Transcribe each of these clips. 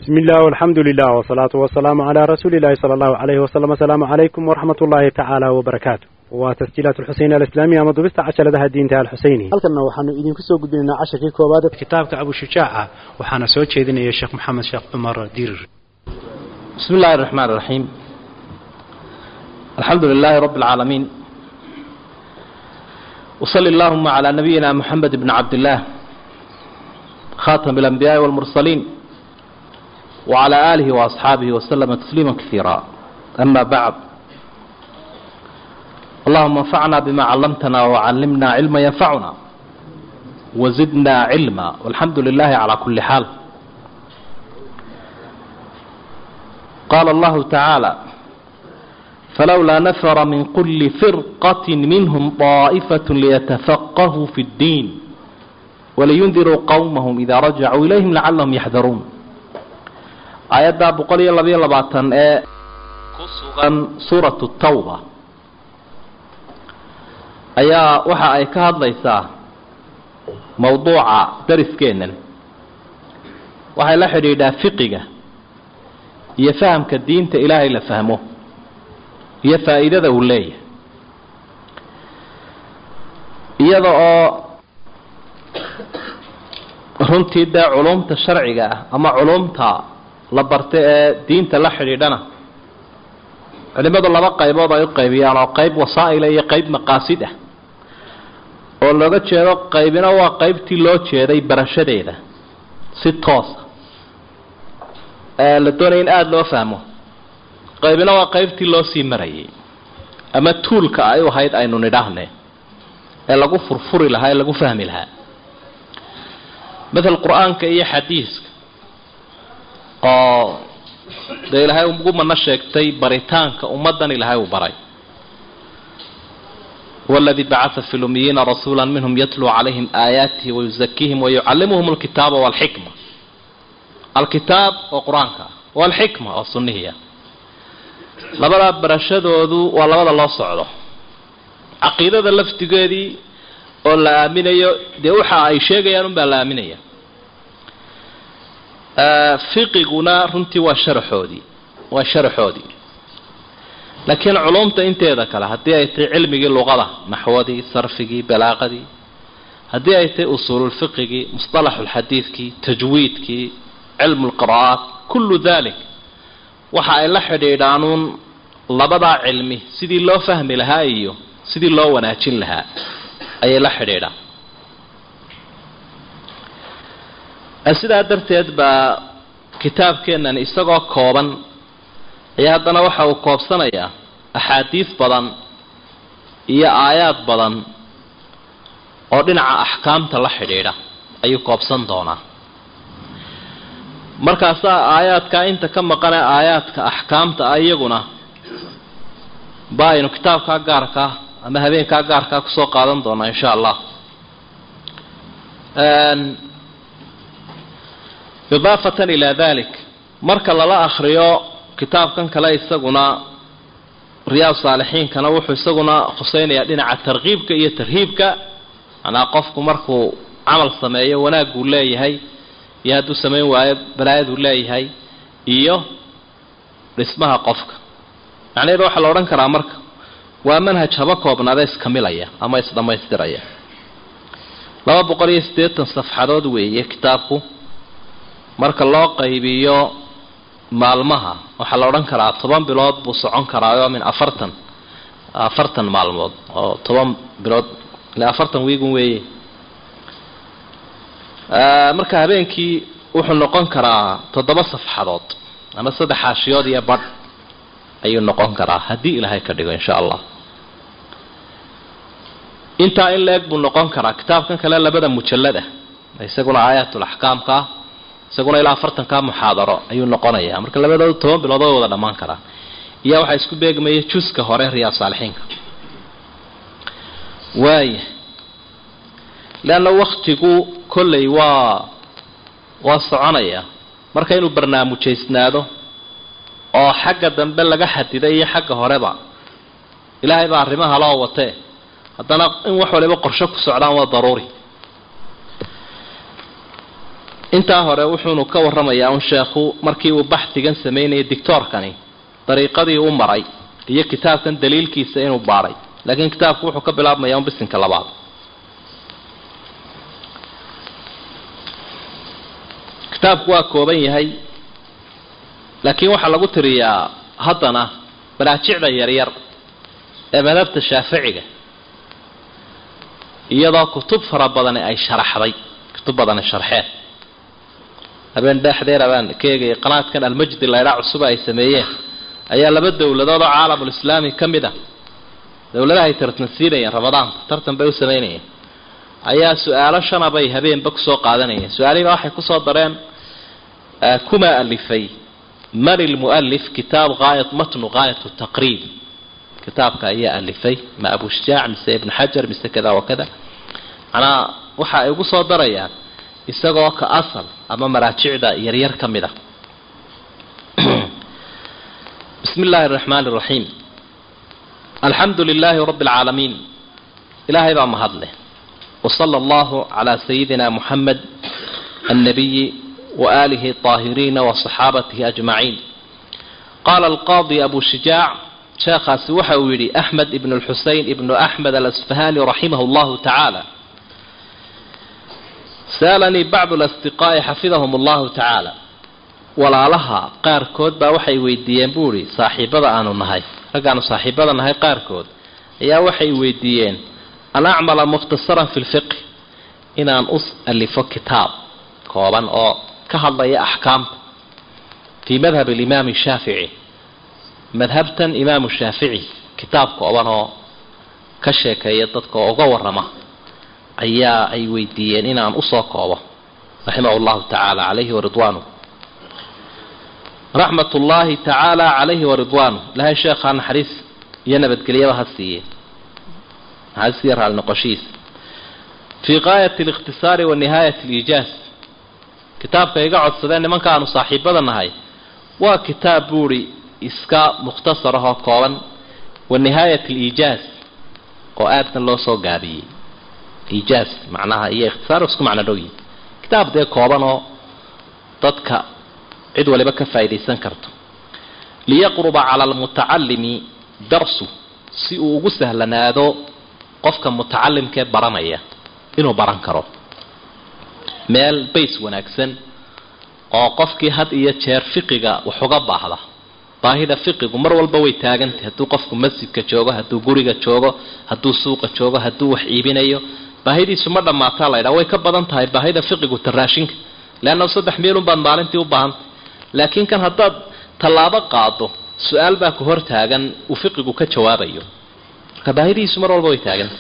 بسم الله والحمد لله والصلاة والسلام على رسول الله صلى الله عليه وسلم السلام عليكم ورحمة الله تعالى وبركاته وتسجيلات الحسين الإسلامية مضبست عشر لها الدين تعالى الحسيني halkana waxaanu idinku soo gudbinaynaa casharkii koowaad kitaabka abu shujaaca waxaana soo jeedinaya sheekh maxamed sheekh cumar dirir بسم الله الرحمن الرحيم الحمد لله رب العالمين وصل اللهم على نبينا محمد بن عبد الله خاتم الأنبياء والمرسلين وعلى آله وأصحابه وسلم تسليما كثيرا أما بعد اللهم انفعنا بما علمتنا وعلمنا علما ينفعنا وزدنا علما والحمد لله على كل حال قال الله تعالى فلولا نفر من كل فرقة منهم طائفة ليتفقهوا في الدين ولينذروا قومهم إذا رجعوا إليهم لعلهم يحذرون aayadda boqol iyo labayo labaatan ee ku sugan suuratu tawba ayaa waxa ay ka hadlaysaa mawduuca dariskeennan waxay la xidhiidhaa fiqiga iyo fahamka diinta ilaahay la fahmo iyo faa'iidada uu leeyahay iyada oo runtii dee culumta sharciga ah ama culumta la barta ee diinta la xidhiidhana culimadu laba qaybood ay u qaybiyaan oo qayb wasaa'ila iyo qayb maqaasid ah oo looga jeedo qaybina waa qaybtii loo jeeday barashadeeda si toosa ee la doonaya in aada loo fahmo qaybina waa qaybtii loo sii marayay ama tuulka ay u ahayd aynu nidhaahne ee lagu furfuri lahaa ee lagu fahmi lahaa matal qur-aanka iyo xadiiska oo dee ilaahay ugu mana sheegtay baritaanka ummaddan ilaahay uu baray waladii bacaa fi lumiyiina rasuula minhum yatluu calayhim aayaatihi wayuzakiihim wayucallimuhum alkitaaba walxikma alkitaab oo qur-aanka ah walxikma oo sunnihiia labadaa barashadoodu waa labada loo socdo caqiidada laftigeedii oo la aaminayo dee waxa ay sheegayaan unbaa la aaminaya fiqiguna runtii waa sharaxoodii waa sharaxoodii laakiin culumta inteeda kale haddii ay tahay cilmigii luqada naxwadii sarfigii balaaqadii haddii ay tahay usuululfiqigii musطalaxulxadiidkii tajwiidkii cilmu lqira'aat kullu dalik waxa ay la xidhiidhaanuun labadaa cilmi sidii loo fahmi lahaa iyo sidii loo wanaajin lahaa ayay la xidhiidhaan sidaa darteed baa kitaabkeennan isagoo kooban ayaa haddana waxa uu koobsanayaa axaadiis badan iyo aayaad badan oo dhinaca axkaamta la xidhiidha ayuu koobsan doonaa markaasaa aayaadkaa inta ka maqane aayaadka axkaamta ah iyaguna ba aynu kitaabkaa gaarkaa ama habeenkaa gaarkaa kusoo qaadan doonaa insha allah idaafatan ilaa dalik marka lala akriyo kitaabkan kale isaguna riyaad saalixiinkana wuxuu isaguna khuseynayaa dhinaca tarkiibka iyo tarhiibka manaa qofku markuu camal sameeyo wanaaguu leeyahay iyo hadduu samayn waayo balaayaduu leeyahay iyo dhismaha qofka macnaheedu waxaa la odhan karaa marka waa manhaj haba koobnaada iskamilaya ama isdhammaystiraya laba boqol iyo siddeetan safxadood weeye kitaabku marka loo qaybiyo maalmaha waxaa la odhan karaa toban bilood buu socon karaayo min afartan afartan maalmood oo toban bilood ile afartan wiigun weeye marka habeenkii wuxuu noqon karaa toddoba safxadood ama saddex xaashiyood iyo badh ayuu noqon karaa haddii ilaahay ka dhigo insha allah intaa in la-eg buu noqon karaa kitaabkan kale labada mujallada isaguna aayatul axkaamka isaguna ilaa afartankaa muxaadaro ayuu noqonayaa marka labadooda toban bilood way wada dhammaan karaa iyaa waxaa isku beegmaya juska hore riyaad saalixiinka waaya leanna waktigu kolley waa waa soconaya marka inuu barnaamujaysnaado oo xagga dambe laga xadiday iyo xagga horeba ilaahay baa arrimaha loo watee haddana in wax waliba qorsho ku socdaan waa daruuri intaa hore wuxuunu ka warramayaa un sheekhu markii uu baxdigan samaynayay dictoorkani dariiqadii u maray iyo kitaabkan daliilkiisa inuu baadhay laakiin kitaabku wuxuu ka bilaabmayaa un bisinka labaad kitaabku waa kooban yahay laakiin waxaa lagu tiriyaa haddana maraajicda yaryar ee madhabta shaaficiga iyadoo kutub fara badani ay sharaxday kutub badani sharxeen habeen dhexdeeda baan ka eegayay qanaadkan almajdi laydhaa cusuba ay sameeyeen ayaa laba dowladood oo caalamulislaami ka mid a dowladaha ay tartansiinayeen ramadaanka tartan bay u samaynayeen ayaa su-aalo shana bay habeenba kusoo qaadanayeen su-aalihiiba waxay kusoo dareen kuma alifay man ilmualif kitaab haayat matnu haayat taqriib kitaabka ayaa alifay ma abu shujaac mise ibn xajar mise kada wa kada manaa waxa ay ugu soo darayaan isagoo ka asal ama maraajicda yaryar ka mid a bismi illaahi araxmaani araxiim alxamdu lilaahi rabbi alcaalamiin ilaahay baa mahadleh wasala allahu calaa sayidina muxamed annabiyi waaalihi aahiriina wasaxaabatihi ajmaciin qaala alqaadi abu shujaac sheekhaasi waxa uu yidhi axmed ibn lxusein ibnu axmed alasfahani raximahu llahu tacaala sa'alanii bacdu lasdiqaa'i xafidahum allahu tacaala walaalaha qaarkood baa waxay weydiiyeen buu ihi saaxiibada aanu nahay raggaanu saaxiibada nahay qaarkood ayaa waxay weydiiyeen an acmala mukhtasaran fi lfiqh inaan u alifo kitaab kooban oo ka hadlaya axkaamta fii madhab alimaami shaafici madhabtan imaamu shaafici kitaab kooban oo ka sheekeeya dadka oo uga warrama ayaa ay weydiiyeen inaan usoo koobo raximah llahu tacaala calayhi waridwaanu raxmat ullaahi tacaala calayhi waridwaanu ilahay sheekhaa naxariis iyo nabadgelyaba ha siiye naxariis iyo raali noqoshihiisa fii gaayati alikhtisaari wa nihaayat aliijaaz kitaabka iga codsadeen nimanka aanu saaxiibada nahay waa kitaab buuri iska mukhtasar ahoo kooban wa nihaayat aliijaaz oo aadna loo soo gaabiyey iijaaz macnaha iyo ikhtisaar isku macno dhow yihin kitaab dee kooban oo dadka cid waliba ka faa'iidaysan karto liyaqruba cala almutacalimi darsu si uu ugu sahlanaado qofka mutacalimkee baranaya inuu baran karo meel bays wanaagsan oo qofkii had iyo jeer fiqiga wax uga baahda baahida fiqigu mar walba way taagantay hadduu qofku masjidka joogo hadduu guriga joogo hadduu suuqa joogo hadduu wax iibinayo baahidiisu ma dhammaataa laydhaa way ka badan tahay baahida fiqigu taraashinka leanna saddex meelun baad maalintii u baahantay laakiin kan haddaad tallaabo qaado su-aal baa ku hor taagan uu fiqigu ka jawaabayo marka baahidiisu mar walba way taagantay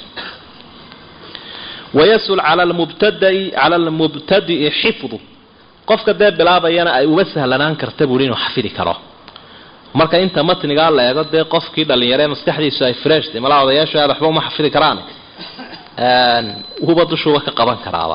wayasul cala lmubtadai cala almubtadi'i xifdu qofka dee bilaabayana ay uma sahlanaan karta buuri inuu xafidi karo marka inta matnigaa la eego dee qofkii dhalinyaree maskaxdiisu ay freshta malaa odayaashu aad waxba uma xafidi karaan huba dushuuba ka qaban karaaba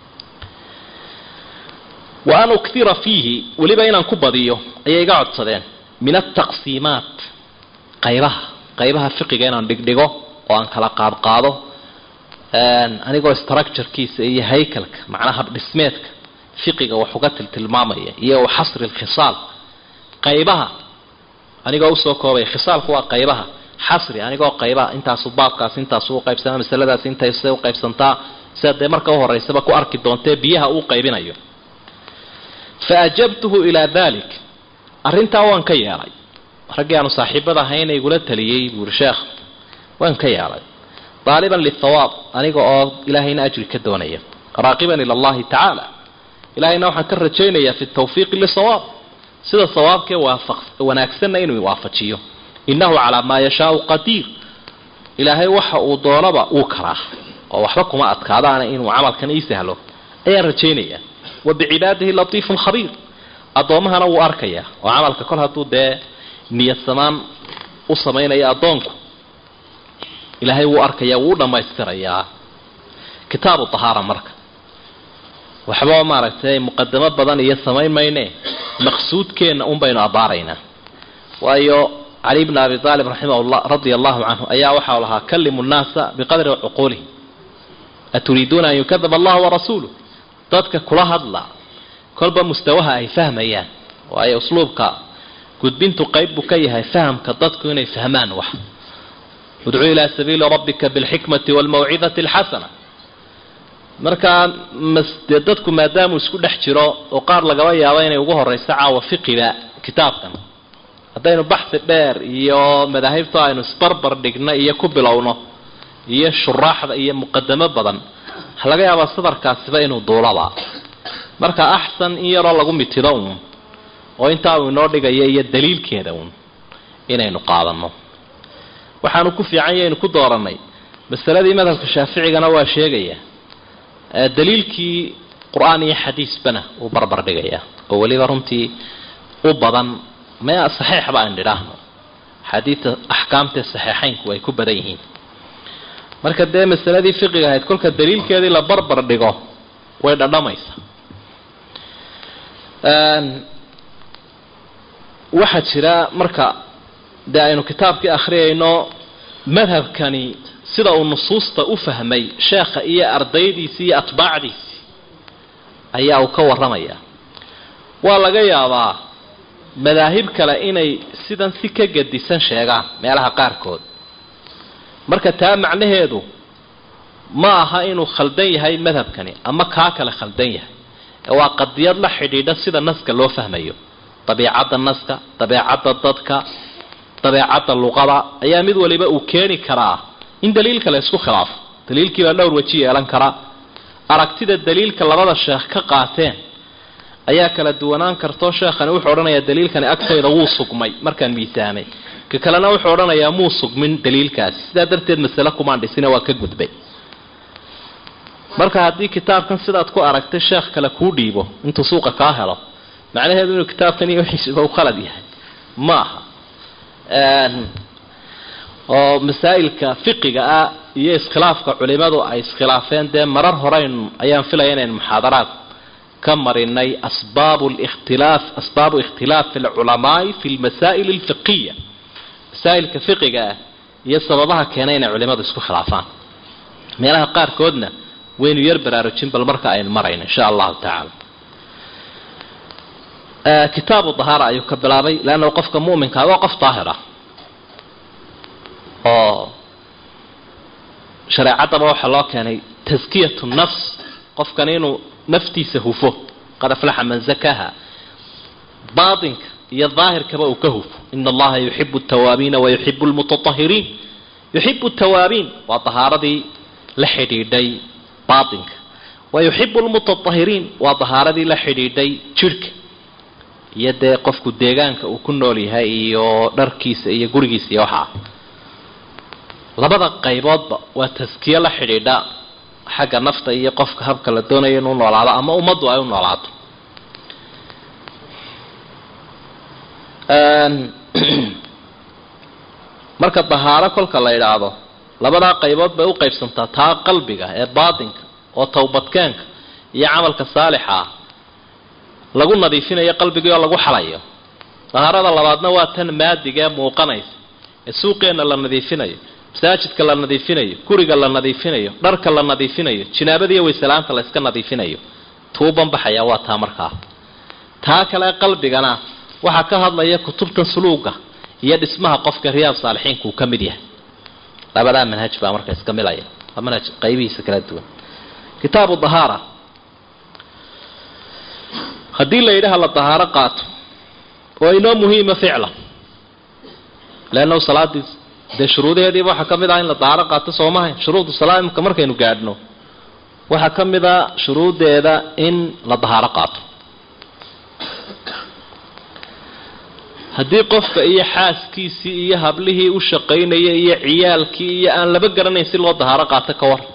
wa an uktira fiihi weliba inaan ku badiyo ayay iga codsadeen min altaqsiimaat qaybaha qaybaha fiqiga inaan dhigdhigo oo aan kala qaadqaado anigoo structurekiisa iyo haykalka macnaha habdhismeedka fiqiga wax uga tiltilmaamaya iyo xasri lkhisaal qaybaha anigoo usoo koobaya khisaalku waa qaybaha xasri anigoo qaybaha intaasu baabkaas intaasu uqaybsanaa masaladaas intaasay uqaybsantaa sida dee marka uhoreysaba ku arki doontee biyaha uu qaybinayo fa ajabtuhu ilaa dalik arrintaa waan ka yeelay raggii aanu saaxiibada ahayna igula taliyey buuri sheekh waan ka yeelay daaliban lithawaab aniga oo ilaahayna ajri ka doonaya raaqiban ila allahi tacaala ilahayna waxaan ka rajaynayaa fi tawfiiqi lisawaab sida sawaabkee waafaq wanaagsanna inuu waafajiyo innahu calaa maa yashaau qadiir ilaahay waxa uu doonaba uu karaa oo waxba kuma adkaadaana inuu camalkan ii sahlo ayaan rajaynayaa wa bicibaadihi latiifun khabiir addoommahana wuu arkayaa oo camalka kol hadduu dee niyad samaan u samaynayo addoonku ilaahay wuu arkayaa wuu u dhammaystirayaa kitaabu tahaara marka waxba maaragtay muqadamo badan iyo samayn mayne maqsuudkeenna un baynu abbaaraynaa waayo cali bna abi aalib raximahullah radia allahu canhu ayaa waxau lahaa kallimu nnaasa biqadri cuquulihim aturiiduuna an yukadaba allahu warasuuluh dadka kula hadla kolba mustawaha ay fahmayaan waayo usluubka gudbintu qayb buu ka yahay fahamka dadku inay fahmaan wax udcuu ilaa sabiili rabbika bilxikmati waalmawcidati alxasana markaa dee dadku maadaamuu isku dhex jiro oo qaar lagaba yaabo inay ugu horeyso caawa fiqiba kitaabkan haddaynu baxsi dheer iyo madaahibta aynu isbarbar dhigno iyo ku bilowno iyo shuraaxda iyo muqadamo badan waxa laga yaabaa sadarkaasiba inuu duulaba marka axsan in yaroo lagu mitido uun oo intaa uu inoo dhigayo iyo daliilkeeda uun inaynu qaadano waxaanu ku fiican yaynu ku dooranay masaladii madhabka shaaficigana waa sheegaya daliilkii qur-aan iyo xadiisbana uu barbar dhigaya oo weliba runtii u badan mea saxiixba aynu idhaahno xadiida axkaamtee saxiixaynku ay ku badan yihiin marka dee masaladii fiqiga ahayd kolka daliilkeedii la barbar dhigo way dhadhamaysa waxaa jira marka dee aynu kitaabkii akhriyayno madhabkani sida uu nusuusta u fahmay sheekha iyo ardaydiisii iyo atbaacdiisii ayaa uu ka warramaya waa laga yaabaa madaahib kale inay sidan si ka gadisan sheegaan meelaha qaarkood marka taa macnaheedu ma aha inuu khaldan yahay madhabkani ama kaa kale khaldan yahay ee waa qadiyad la xidhiidha sida naska loo fahmayo dabiicadda naska dabeecadda dadka dabeecadda luqada ayaa mid waliba uu keeni karaa in daliilka la isku khilaafo daliilkiibaa dhowr weji yeelan kara aragtida daliilka labada sheekh ka qaateen ayaa kala duwanaan karto sheekhani wuxuu odhanayaa daliilkani agtayda wuu sugmay markaan miisaamay ka kalena wuxuu odhanayaa muu sugmin daliilkaasi sidaa darteed masale kumaan dhisina waa ka gudbay marka haddii kitaabkan sidaad ku aragtay sheekh kale kuu dhiibo intuu suuqa kaa helo macnaheedu inuu kitaabkan iyo wixiisuba u khalad yahay ma aha oo masaa'ilka fiqiga ah iyo iskhilaafka culimadu ay iskhilaafeen dee marar horeyn ayaan filaya inayn muxaadaraad ka marinay asbaabu likhtilaaf asbaabu ikhtilaafi alculamaai fi lmasaa'il alfiqiya masaa'ilka fiqiga ah iyo sababaha keenay inay culimadu isku khilaafaan meelaha qaarkoodna waynu yar baraarujin bal marka aynu marayno insha allahu tacaala kitaabu dahaara ayuu ka bilaabay leanna qofka mu'minkaa waa qof daahir ah oo shareecaddaba waxaa loo keenay taskiyatu nafs qofkan inuu naftiisa hufo qad aflaxa man zakaha baatinka iyo daahirkaba uu ka hufo ina allaha yuxibu altawaabiina wayuxibu lmutatahiriin yuxibu tawaabiin waa dahaaradii la xidhiidhay baatinka wayuxibu lmutatahiriin waa dahaaradii la xidhiidhay jidhka iyo dee qofku deegaanka uu ku nool yahay iyo dharkiisa iyo gurigiisa iyo waxaa labada qayboodba waa taskiye la xidhiidha xagga nafta iyo qofka habka la doonayo inuu noolaado ama ummaddu ay u noolaato marka dahaaro kolka la idhaahdo labadaa qaybood bay u qaybsantaa taa qalbiga ee baatinka oo towbadkeenka iyo camalka saalixa ah lagu nadiifinayo qalbigii oo lagu xalayo dahaarada labaadna waa tan maadiga ee muuqanaysa ee suuqeenna la nadiifinayo masaajidka la nadiifinayo guriga la nadiifinayo dharka la nadiifinayo jinaabadiiyo waysalaanta la yska nadiifinayo tuuban baxaya waa taa markaa taa kale qalbigana waxaa ka hadlaya kutubtan suluuga iyo dhismaha qofka riyaad saalixiinka uu ka mid yahay labadaa manhaj baa marka iska milaya waa manhaj qaybihiisa kala duwan kitaabu dahaara haddii la yidhaha la dahaaro qaato oo inoo muhiima ficlan leannahu salaadii dee shuruudaheediiba waxaa ka mid ah in la dahaaro qaato soomahay shuruudu salaa imka markaynu gaadhno waxaa ka mid a shuruudeeda in la dahaaro qaato haddii qofka iyo xaaskiisii iyo hablihii u shaqaynaya iyo ciyaalkii iyo aan laba garanayn si loo dahaaro qaato ka war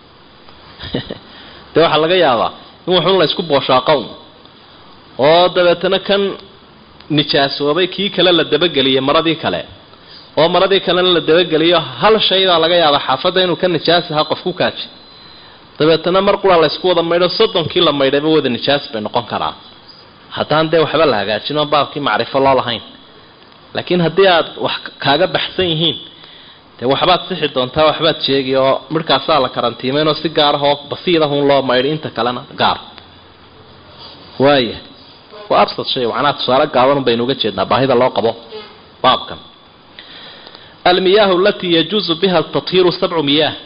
dee waxaa laga yaabaa in waxun la isku booshaaqown oo dabeetana kan nijaasoobay kii kale la dabageliyay maradii kale oo maradii kalena la dabageliyo hal shaydaa laga yaaba xaafadda inuu ka nijaas ahaa qof ku kaaji dabeetana mar qura la ysku wada maydho soddonkii la maydhayba wada nijaas bay noqon karaa haddaan dee waxba la hagaajin oo baabkii macrifo loo lahayn laakiin haddii aad wax kaaga baxsan yihiin dee waxbaad sixi doontaa waxbaad sheegi oo midhkaasaa la karantiimaynoo si gaar ah oo basiidahun loo maydhay inta kalena gaar waaya waa absad shay macnaha tusaale gaaban baynu uga jeednaa baahida loo qabo baabkan almiyaahu alatii yajuusu biha tathiiru sabcu miyaah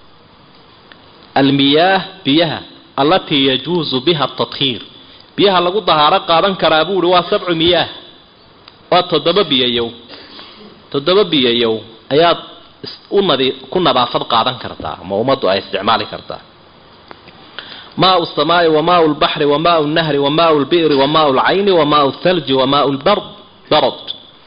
almiyaah biyaha allatii yajuusu biha tathiir biyaha lagu dahaaro qaadan karaa buu uhi waa sabcu miyaah waa toddoba biyayow toddoba biyayow ayaad unadi ku nadaafad qaadan kartaa ama ummaddu ay isticmaali kartaa maau samaai wa maau lbaxri wa maau lnahri wa maau lbi'ri wa maau lcayni wa maau thalji wa maau lbard barad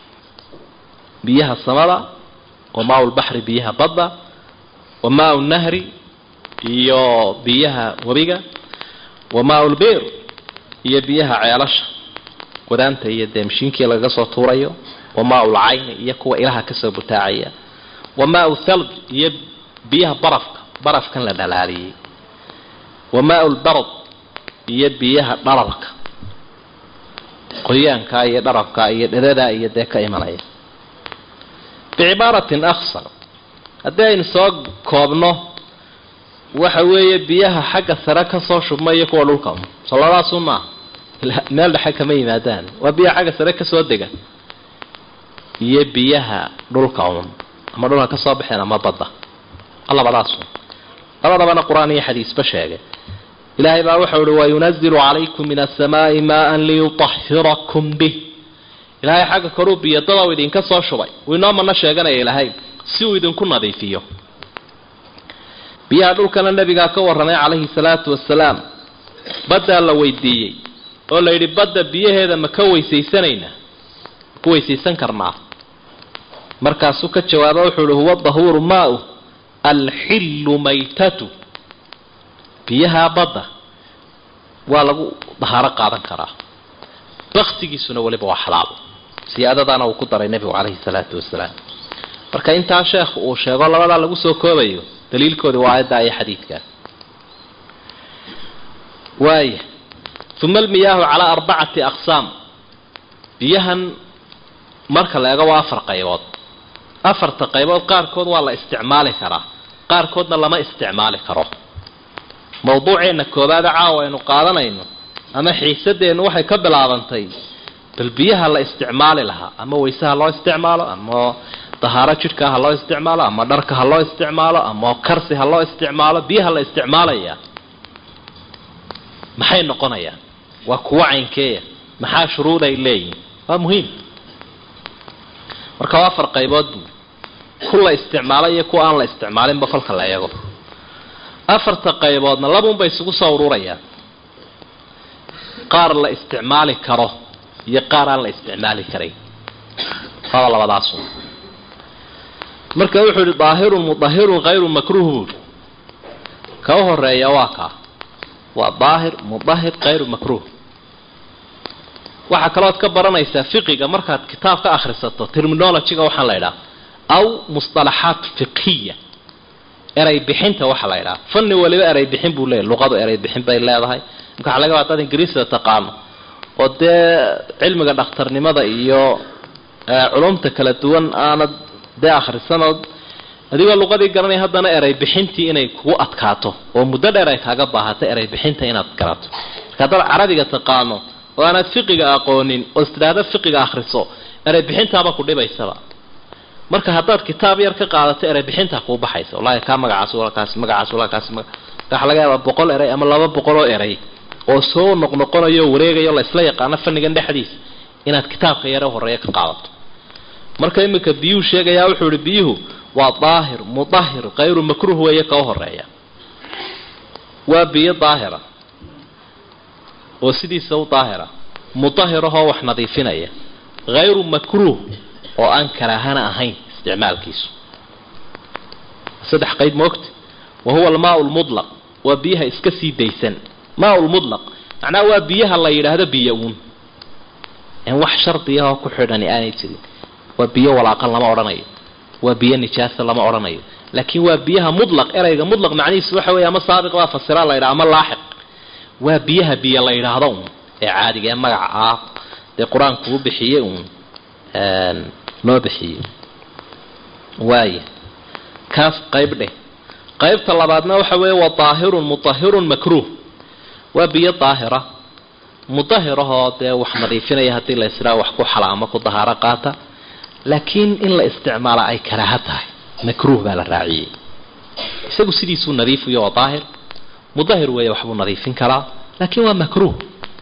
biyaha samada wa maau lbaxri biyaha badda wa maau lnahri iyo biyaha webiga wa maau lbi'r iyo biyaha ceelasha wadaanta iyo dee mashiinkii lagaga soo tuurayo wa maau lcayni iyo kuwa ilaha kasoo butaacaya wa maau thalj iyo biyaha barafka barafkan la dhalaaliyey wa maau lbarad iyo biyaha dhararka qoyaanka iyo dharabka iyo dhadada iyo dee ka imanaya bicibaaratin aksar haddii aynu soo koobno waxa weeye biyaha xagga sare kasoo shubma iyo kuwa dhulka solladaasu maaha meel dhexe kama yimaadaan waa biyaha xagga sare kasoo dega iyo biyaha dhulka un ama dhulka kasoo baxeen ama badda labadaasu labadabana qur-aan iyo xadiisba sheegay ilaahay baa wuxuu uhi wayunazilu calaykum min asamaai maan liyutahirakum bih ilaahay xagga koruu biyadada u idinka soo shubay uu inoo mana sheeganaya ilaahay si uu idinku nadiifiyo biyaha dhulkana nabigaa ka warramay calayhi salaatu wasalaam baddaa la weydiiyey oo la yidhi badda biyaheeda ma ka weysaysanaynaa ma ku weysaysan karnaa markaasuu ka jawaaba wuxuu ihi huwa dahuuru maau alxillu maytatu biyaha badda waa lagu dahaaro qaadan karaa baktigiisuna weliba waa xalaalo siyaadadaana uu ku daray nebigu calayhi salaatu wasalaam marka intaa sheekh uu sheego labadaa lagu soo koobayo daliilkoodii waa aayadda iyo xadiidkaa waaya uma almiyaahu calaa arbacati aqsaam biyahan marka la eego waa afar qaybood afarta qaybood qaarkood waa la isticmaali karaa qaarkoodna lama isticmaali karo mawduuceenna koobaada caawa aynu qaadanayno ama xiisadeennu waxay ka bilaabantay bal biyaha la isticmaali lahaa ama wayse ha loo isticmaalo ama dahaaro jidhka ha loo isticmaalo ama dharka ha loo isticmaalo ama karsi ha loo isticmaalo biyaha la isticmaalaya maxay noqonayaan waa kuwo caynkeeya maxaa shuruud ay leeyihin waa muhiim marka waa afar qaybood buu ku la isticmaalo iyo kuwa aan la isticmaalinba kolka la eego afarta qayboodna labuunbay isugu soo ururayaan qaar la isticmaali karo iyo qaar aan la isticmaali karayn waaba labadaasu marka wuxuu yihi daahirun mudahirun hayru makruuh buuri ka u horeeya waa kaa waa daahir mudahir hayru makruuh waxaa kalooad ka baranaysaa fiqiga markaad kitaab ka akhrisato terminologyga waxaa la idhaha aw musطalaxaat fiqhiya eray bixinta waxaa la idhaha fanni waliba eray bixin buu leeyahy luqadu eray bixin bay leedahay marka waxa laga hadaad ingiriisida taqaano oo dee cilmiga dhakhtarnimada iyo culumta kala duwan aanad dee akhrisanood adigoo luqadii garanay haddana eray bixintii inay kugu adkaato oo muddo dheer ay kaaga baahato eray bixinta inaad garato marka haddaad carabiga taqaano oo aanaad fiqiga aqoonin oo istidhaahdo fiqiga akhriso eray bixintaaba ku dhibaysaba marka haddaad kitaab yar ka qaadato eray bixintaa kuu baxaysa wallahi kaa magacaas walakaasi magacaas walakaasi waxaa laga yaabaa boqol eray ama laba boqol oo eray oo soo noqnoqonayo wareegayo la isla yaqaano fannigan dhexdiisa inaad kitaabka yare horeeya ka qaadato marka iminka biyuhu sheegayaa wuxuu ihi biyuhu waa daahir mudahir kayru makruuh weeye ka u horeeya waa biyo daahira oo sidiisa u daahira mudahirahoo wax nadiifinaya hayru makruuh oo aan karaahana ahayn isticmaalkiisu saddex qayb moogta wa huwa almaa lmudlaq waa biyaha iska sii daysan maa lmudlaq macnaha waa biyaha la yidhaahdo biyo uun en wax shardiyahoo ku xidhani aanay jirin waa biyo walaaqan lama odhanayo waa biyo nijaasa lama odhanayo laakiin waa biyaha mudlaq erayga mudlaq macnihiisu waxa weeye ama saabiq baa fasira la yidhaha ama laaxiq waa biyaha biyo la yidhaahdo uun ee caadiga ee magaca ah dee qur-aanku u bixiyey uun loo bixiyey waaya kaas qayb dheh qaybta labaadna waxa weeye waa daahirun mutahirun makruuh waa biyo daahira mudahirahoo dee wax nadiifinaya haddii la israa wax ku xala ama ku dahaaro qaata laakiin in la isticmaala ay karaaha tahay makruuh baa la raaciyey isagu sidiisuu nadiifiyo waa daahir mudahir weeye waxbuu nadiifin karaa laakiin waa makruuh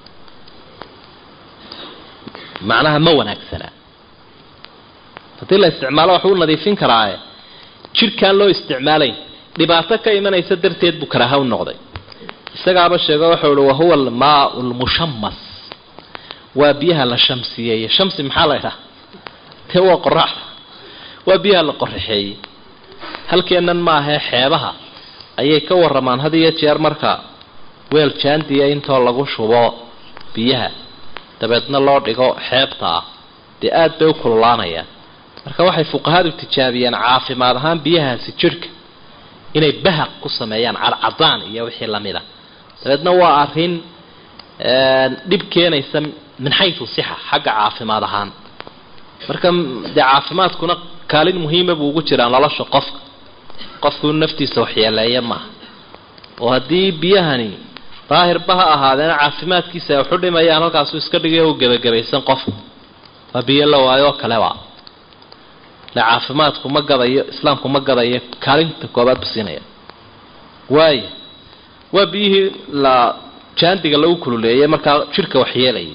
macnaha ma wanaagsana haddii la isticmaalo waxbuu nadiifin karaae jidhkaan loo isticmaalayn dhibaato ka imanaysa darteed buu karaaha u noqday isagaaba sheego wuxuu ihi wahuwa almaau lmushamas waa biyaha la shamsiyeeye shamsi maxaa la idhaha dee waa qoraxda waa biyaha la qoraxeeyey halkeennan maahee xeebaha ayay ka waramaan had iyo jeer marka weel jaandiya intoo lagu shubo biyaha dabeedna loo dhigo xeebta ah dee aad bay u kululaanayaan marka waxay fuqahadu tijaabiyeen caafimaad ahaan biyahaasi jidhka inay bahaq ku sameeyaan cadcadaan iyo wixii lamid a dabeedna waa arrin dhib keenaysa min xaytu sixa xagga caafimaad ahaan marka dee caafimaadkuna kaalin muhiima buu ugu jiraa nolosha qofka qofku naftiisa waxyeeleeya maaha oo haddii biyahani daahirba ha ahaadeena caafimaadkiisa ay waxu dhimayaan halkaasuu iska dhigay u gebagabaysan qofku waa biyo la waayo oo kaleba le caafimaadku ma gadayo islaamku ma gadayo kaalinta koobaad bu siinaya waaya waa biyihii la jaandiga lagu kululeeyay markaa jidhka waxyeelayay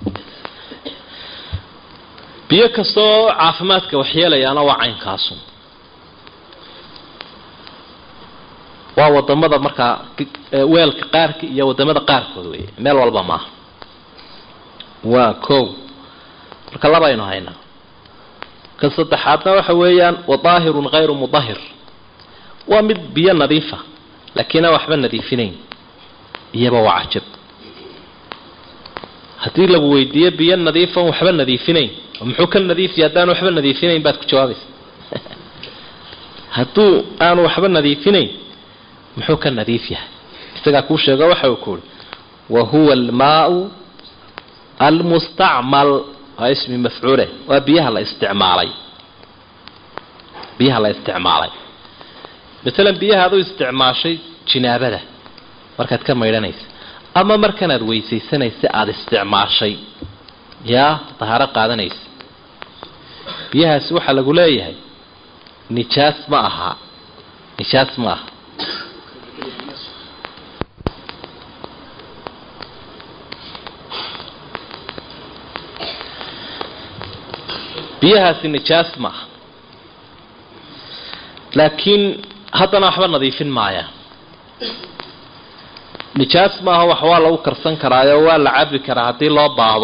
biyo kastoo caafimaadka waxyeelayaana waa caynkaasu waa wadamada markaa weelka qaarka iyo wadamada qaarkood wey meel walba maaha waa ko marka labaynu haynaa ka saddexaadna waxa weeyaan wadaahirun hayru mudahir waa mid biyo nadiifa laakiin aan waxba nadiifinayn iyaba waa cajab haddii lagu weydiiyo biyo nadiifan waxba nadiifinayn muxuu ka nadiifiya haddaan waxba nadiifinayn baad ku jawaabaysa hadduu aanu waxba nadiifinayn muxuu ka nadiif yahay isagaa kuu sheego waxa uu ku uhi wa huwa almaau almustacmal waa ismi mafcuule waa biyaha la isticmaalay biyaha la isticmaalay matalan biyaha ad u isticmaashay jinaabada markaad ka maydhanaysa ama markanaad weysaysanaysa aada isticmaashay yaa dahaaro qaadanaysa biyahaasi waxaa lagu leeyahay nijaas ma aha nijaas ma aha biyahaasi nijaas ma aha laakiin haddana waxba nadiifin maayaan nijaas maaha wax waa lagu karsan karaayo waa la cabi karaa haddii loo baahdo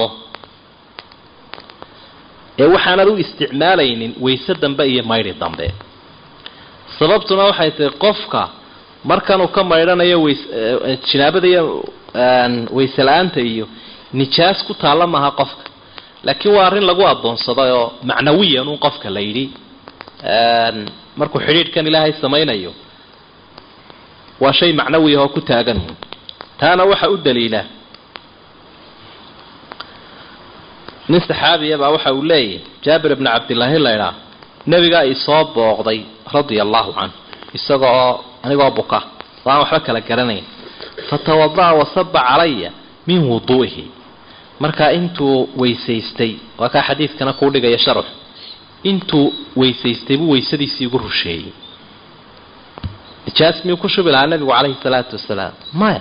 ee waxaanad u isticmaalaynin wayse dambe iyo maydhi dambe sababtuna waxay tahay qofka markanuu ka maydhanayo ways jinaabada iyo wayse la-aanta iyo nijaas ku taalla maaha qofka laakiin waa arrin lagu adoonsaday oo macnawiyan un qofka la yidhi markuu xidhiidhkan ilaahay samaynayo waa shay macnawiya oo ku taagan taana waxa u daliila nin saxaabiya baa waxa uu leeyahy jaabir ibni cabdillaahi laydhaa nebigaa isoo booqday radia allahu canhu isaga oo anigoo buka oo aan waxba kala garanayn fatawada'a wasaba calaya min wuduu'ihi markaa intuu weysaystay waa kaa xadiidkana kuu dhigaya sharx intuu weysaystay buu weysadiisii igu rusheeyey nijaas miyuu ku shubi lahaa nabigu calayhi salaatu wasalaam maya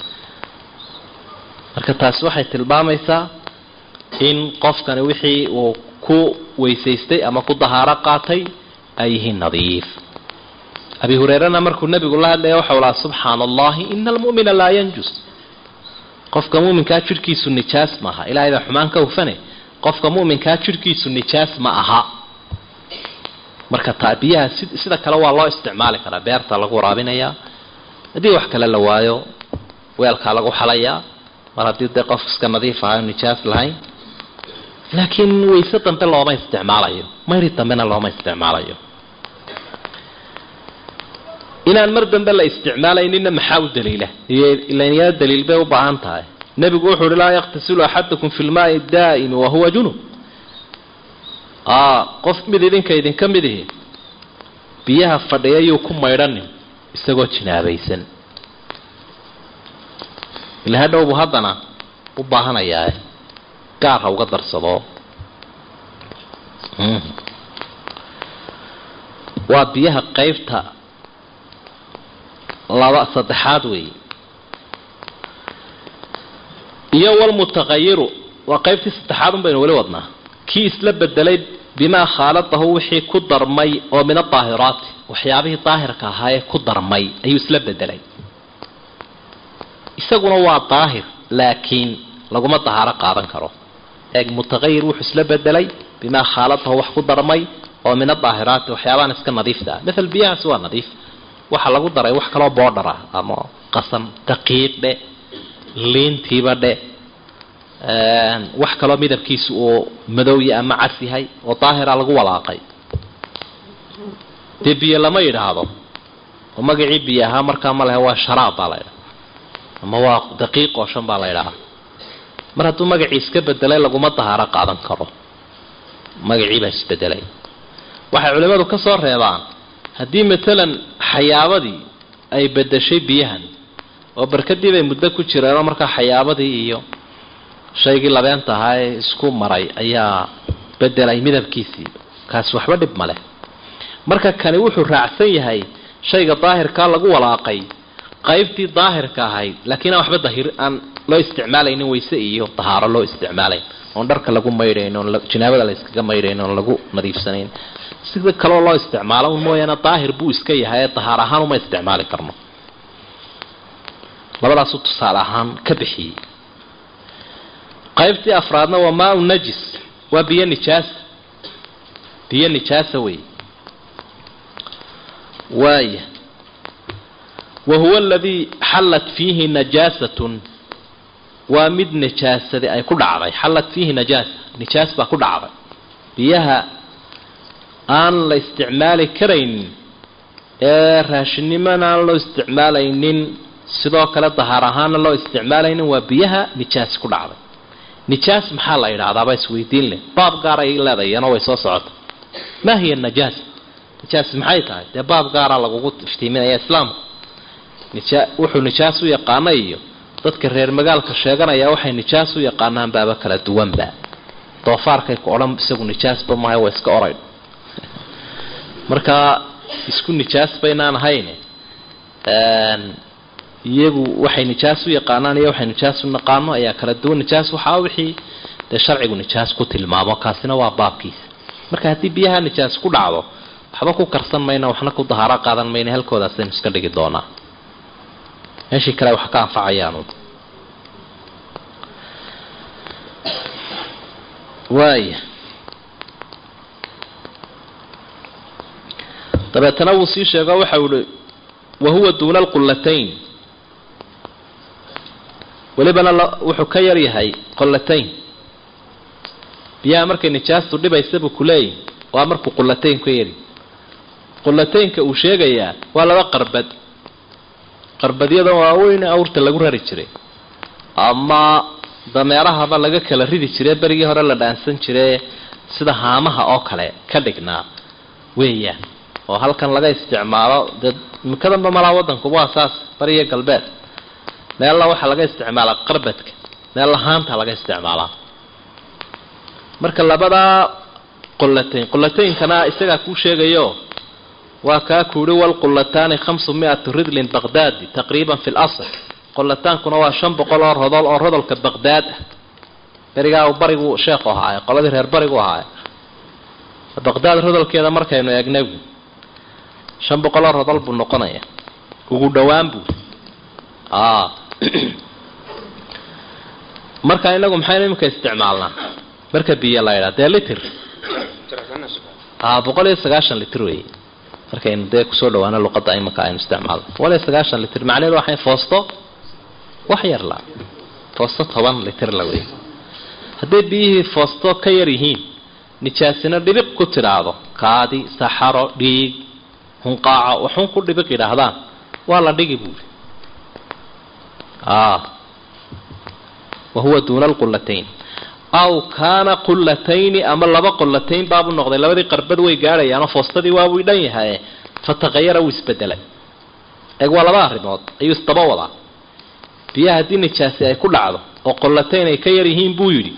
marka taasi waxay tilmaamaysaa in qofkani wixii uu ku weysaystay ama ku dahaaro qaatay ay yihiin nadiif abi hureerena markuu nabigu la hadlaya waxau lahaa subxaana allahi ina almu'mina laa yanjus qofka muminkaa jidhkiisu nijaas ma aha ilahay baa xumaan ka hufane qofka muminkaa jidhkiisu nijaas ma aha marka taa biyaha si sida kale waa loo isticmaali karaa beerta lagu waraabinayaa haddii wax kale la waayo weelkaa lagu xalayaa mar haddii dee qof iska nadiif aha nijaas lahayn laakiin wayse dambe looma isticmaalayo mayri dambena looma isticmaalayo inaan mar dambe la isticmaalayninna maxaa u daliila ilanyaa daliil bay u baahan tahay nebigu wuxuu uhi laa yaktasilu axadakum fi lmaai daa'imi wahuwa junub qof mid idinka idinka mid ihi biyaha fadhiya yuu ku maydhanin isagoo jinaabaysan ila hadhowbu haddana u baahanayaa gaar ha uga darsado waa biyaha qeybta laba saddexaad weey iyo walmutaqayiru waa qeybtii saddexaad un baynu weli wadnaa kii isla bedelay bimaa khaaladahu wixii ku darmay oo min adaahiraati waxyaabihii daahirka ahaa ee ku darmay ayuu isla bedelay isaguna waa daahir laakiin laguma dahaaro qaadan karo eeg mutaqayir wuxuu isla bedelay bimaa khaaladahu wax ku darmay oo min adaahiraati waxyaabahan iska nadiifta ah maal biyahaasi waa nadiif waxa lagu daray wax kaloo boodhar ah ama qasan daqiiq dhe liintiiba dhe wax kaloo midabkiisu uu madowya ama cas yahay oo daahira lagu walaaqay dee biyo lama yidhaahdo oo magacii biyo ahaa markaa ma lehe waa sharaab baa la ydhaha ama waa daqiiq oo shan baa la ydhahaa mar hadduu magacii iska bedelay laguma dahaaro qaadan karo magacii baa isbedelay waxay culimmadu ka soo reebaan haddii matalan xayaabadii ay bedeshay biyahan oo barkadii bay muddo ku jireenoo markaa xayaabadii iyo shaygii labeenta ahaa ee isku maray ayaa bedelay midabkiisii kaasi waxba dhib ma leh marka kani wuxuu raacsan yahay shayga daahirkaa lagu walaaqay qaybtii daahirka ahayd laakiin aan waxba dahir aan loo isticmaalaynin wayse iyo dahaaro loo isticmaalayn oon dharka lagu maydhayn oon jinaabada la iskaga maydhayn oon lagu nadiifsanayn sida kaloo loo isticmaalo un mooyaane daahir buu iska yahay ee dahaar ahaan uma isticmaali karno labadaasuu tusaale ahaan ka bixiyey qaybtii afraadna waa maa najis waa biyo nijaasa biyo nijaasa wey waaya wa huwa aladii xallat fiihi najaasatun waa mid nijaasadi ay ku dhacday xallat fiihi najaasa nijaas baa ku dhacday biyaha aan la isticmaali karaynin ee raashinnimona aan loo isticmaalaynin sidoo kale dahaar ahaana loo isticmaalaynin waa biyaha nijaas ku dhacday nijaas maxaa la yidhahdaaba isweydiin leh baab gaar ay leedayano way soo socota maa hiya najaas nijaas maxay tahay dee baab gaara lagugu iftiiminaya islaamku nija wuxuu nijaas u yaqaana iyo dadka reer magaalka sheeganaya waxay nijaas u yaqaanaan baaba kala duwanba doofaarkay ku odhan isagu nijaasba maaha waa iska oray marka isku nijaas baynaan ahayn iyagu waxay nijaas u yaqaanaan iyo waxay nijaas u naqaano ayaa kala duwan nijaas waxaa wixii dee sharcigu nijaas ku tilmaamo kaasina waa baabkiisa marka haddii biyaha nijaas ku dhacdo waxba ku karsan mayna waxna ku dahaaro qaadan mayna halkoodaasaynu iska dhigi doonaa meeshii kale wax ka anfacayaanu waaya dabeetana wuu sii sheego waxau ihi wahuwa duuna alqullatayn welibana wuxuu ka yar yahay qullatayn biyaha markay nijaastu dhibaysa buu ku leeyahy waa markuu qullatayn ka yari qullataynka uu sheegayaa waa laba qarbad qarbadyada waaweyn awrta lagu rari jiray ama dameerahaba laga kala ridi jire berigii hore la dhaansan jire sida haamaha oo kale ka dhignaa weeyaan oo halkan laga isticmaalo dee mikadanba malaa wadankuba waa saas bariyo galbeed meelna waxaa laga isticmaalaa qarbadka meelna haanta laga isticmaalaa marka labadaa qullatayn qulataynkana isagaa kuu sheegayo waa kaa kuuhi walqullataani khamsu mi-atu ridlin baqdaadi taqriiban fi lasl qollataankuna waa shan boqol oo rodol oo rodolka baqdaad ah berigaa uu barigu sheekhu ahaaye qoladii reer barigu ahaaye baqdaad rodolkeeda markaynu eegnay shan boqol oo rodol buu noqonaya ugu dhowaan buu marka inagu maxaynu imika isticmaalnaa marka biyo la ydhaa dee litir boqol iyo sagaashan litir wey markaynu dee kusoo dhawaano luqadda imika aynu isticmaalno boqol iyo sagaashan litir macnaheedu waxay foosto wax yar la foosto toban litir la wey hadday biyihii foosto ka yar yihiin nijaasina dhibiq ku tidhaahdo kaadi saxaro dhiig hunqaaco waxun ku dhibiq yidhaahdaan waa la dhigi buuri wahuwa duuna alqullatayn aw kaana qullatayni ama laba qullatayn baabu noqday labadii qarbad way gaadhayaanoo foostadii waabuu dhan yahaye fataqayara wuu isbedelay eeg waa laba arrimood ayuu isdaba wadaa biyaha haddii nijaasi ay ku dhacdo oo qollatayn ay ka yar yihiin buu yidhi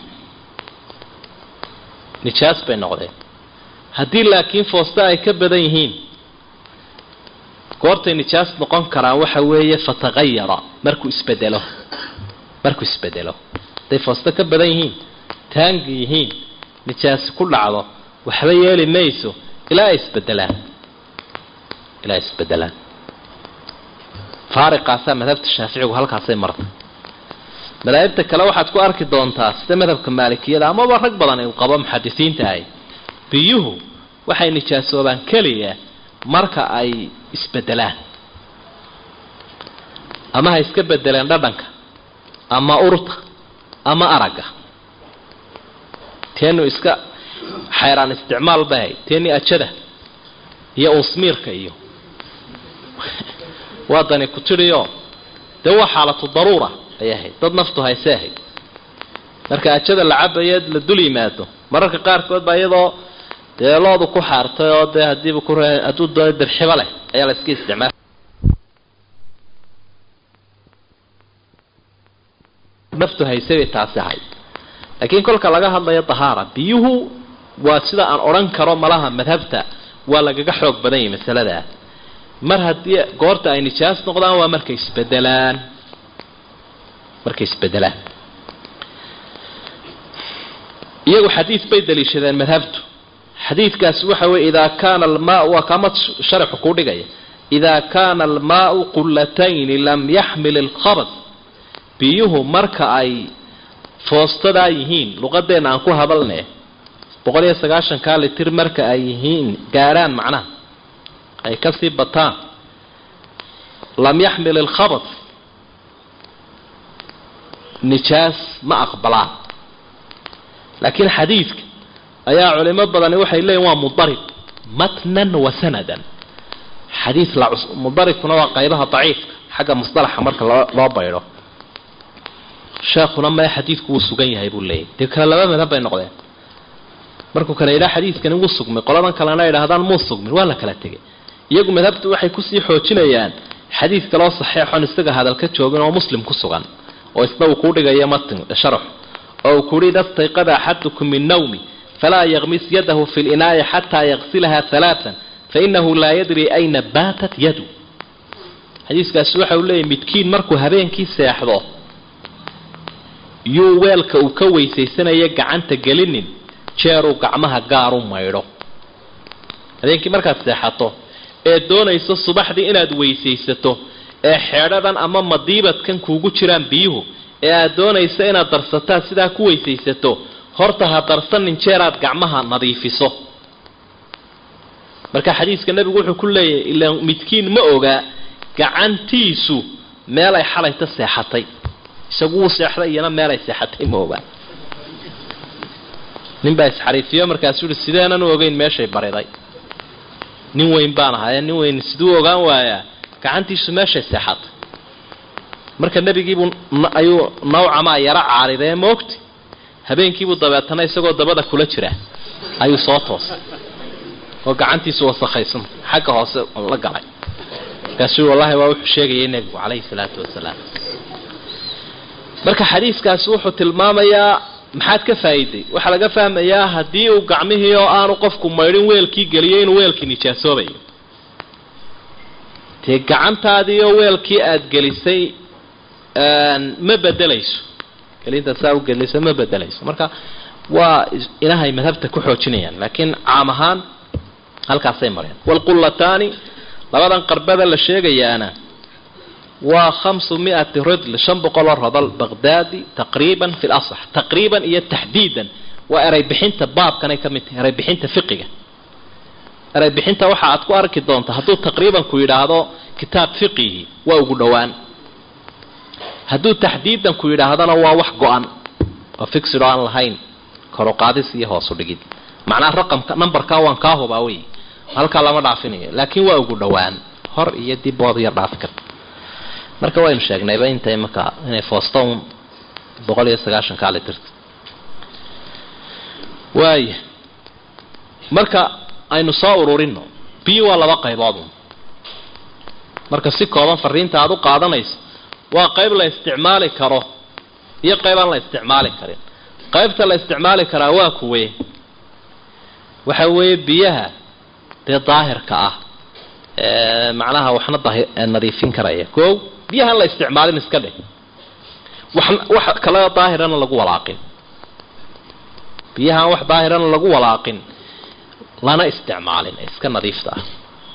nijaas bay noqdeen haddii laakiin foosta ay ka badan yihiin goortay nijaas noqon karaan waxa weeye fataqayara markuu isbedelo markuu isbedelo hadday foosta ka badan yihiin taangi yihiin nijaasi ku dhacdo waxba yeeli mayso ilaa ay isbedelaan ilaa ay isbedelaan faariqaasaa madhabta shaaficigu halkaasay martay madaahibta kale waxaad ku arki doontaa sida madhabka maalikiyada amaba rag badan uu qabo muxadisiinta ahy biyuhu waxay nijaasoobaan keliya marka ay isbedelaan ama ha iska bedeleen dhadhanka ama urta ama aragga teenu iska xayraan isticmaal bahay teeni ajada iyo uusmiirka iyo waadani ku tidhiyo dee waa xaalatu daruura ay ahayd dad naftu hayse ahayd marka ajada la cabayo la dul yimaado mararka qaarkood baa iyadoo dee loodu ku xaartay oo dee hadiiba ku hadduu doono dirxibo leh ayaa la iska isticmaal naftu hayse bay taasi ahayd laakiin kolka laga hadlayo dahaara biyuhu waa sida aan odhan karo malaha madhabta waa lagaga xoog badan yahay masaladaa mar haddii goorta ay nijaas noqdaan waa markay isbedelaan markay isbedelaan iyagu xadiid bay daliishadeen madhabtu xadiidkaasi waxa weye idaa kaana almaau waa kaama sharaxu kuu dhigaya idaa kaana almaau qulatayni lam yaxmil ilkhabas biyuhu marka ay foostadaa yihiin luqadeenna aan ku hadalne boqol iyo sagaashankaa litir marka ay yihiin gaadhaan macnaha ay kasii bataan lam yaxmil ilkhabas nijaas ma aqbalaan laakiin xadiidka ayaa culimo badani waxay leeyihin waa mudarib matnan wa sanadan xadiid la mudaribkuna waa qaybaha daciifka xagga musdalaxa marka loo loo baydho sheekhuna mae xadiidku wuu sugan yahay buu leeyahy dee kale laba madhab bay noqdeen markuu kale yidhaha xadiidkani wuu sugmay qoladan kalena yidhaahdaan muu sugmin waa la kala tegay iyagu madhabtu waxay kusii xoojinayaan xadiid kaloo saxeexon isaga hadal ka joogin oo muslim ku sugan oo isna uu kuu dhigayo matin sharax oo uu kuuhi ida stayqada axadukum min nawmi falaa yaqmis yadahu fi linaaya xataa yaqsilaha halaatan fainahu laa yadri ayna baatat yadu xadiiskaasi waxa uu leeyahy midkiin markuu habeenkii seexdo yuu weelka uu ka weysaysanaya gacanta gelinin jeeruu gacmaha gaaru maydho habeenkii markaad seexato ee doonayso subaxdii inaad weysaysato ee xeedhadan ama madiibadkan kuugu jiraan biyuhu ee aad doonayso inaad darsataa sidaa ku weysaysato horta ha darsanin jeeraad gacmaha nadiifiso marka xadiiska nebigu wuxuu ku leeyahay ilaa midkiin ma ogaa gacantiisu meel ay xalayta seexatay isagu wuu seexday iyana meel ay seexatay ma ogaa nin baa isxariifiyo markaasuu yihi sideenan u ogeyn meeshay bariday nin weyn baan ahaye nin weyn siduu ogaan waayaa gacantiisu meeshay seexatay marka nebigiibuu ayuu nawcamaa yaro caaridee moogti habeenkiibuu dabeetana isagoo dabada kula jira ayuu soo toosay oo gacantiisu wasakhaysan xagga hoose la galay markaasuu wallahi waa wuxuu sheegayay nebigu calayhi salaatu wasalaam marka xadiiskaasi wuxuu tilmaamayaa maxaad ka faa'iiday waxaa laga fahmayaa haddii uu gacmihii oo aanu qofku maydhin weelkii geliyo inuu weelkii nijaasoobayo dee gacantaadii oo weelkii aada gelisay ma bedelayso gelinta saa u gelisa ma bedelayso marka waa inahay madhabta ku xoojinayaan laakiin caam ahaan halkaasay mareen waalqullataani labadan qarbada la sheegayaana waa khamsu miati ridl shan boqol oo rodol baqdaadi taqriiban fi lasax taqriiban iyo taxdiidan waa ereybixinta baabkanay ka mid tahay ereybixinta fiqiga ereybixinta waxa aad ku arki doonta hadduu taqriiban ku yidhaahdo kitaab fiqihi waa ugu dhowaan hadduu taxdiidan ku yidhaahdana waa wax go-an oo fixid oo aan lahayn koruqaadis iyo hoosu dhigid macnaha raqamka numberka waan kaa hubaa wey halkaa lama dhaafinayo laakiin waa ugu dhowaan hor iyo dib bood yar dhaafi karta marka waynu sheegnayba intay markaa inay fooston boqol iyo sagaashan kaali tirta waaya marka aynu soo ururino biyo waa laba qaybood marka si kooban fariinta aada u qaadanayso waa qayb la isticmaali karo iyo qayb aan la isticmaali karin qaybta la isticmaali karaa waa kuwe waxa weeye biyaha dee daahirka ah macnaha waxna nadiifin karaya koow biyahaan la isticmaalin iska dheh wax wax kale daahirana lagu walaaqin biyahaan wax daahirana lagu walaaqin lana isticmaalin ee iska nadiifta ah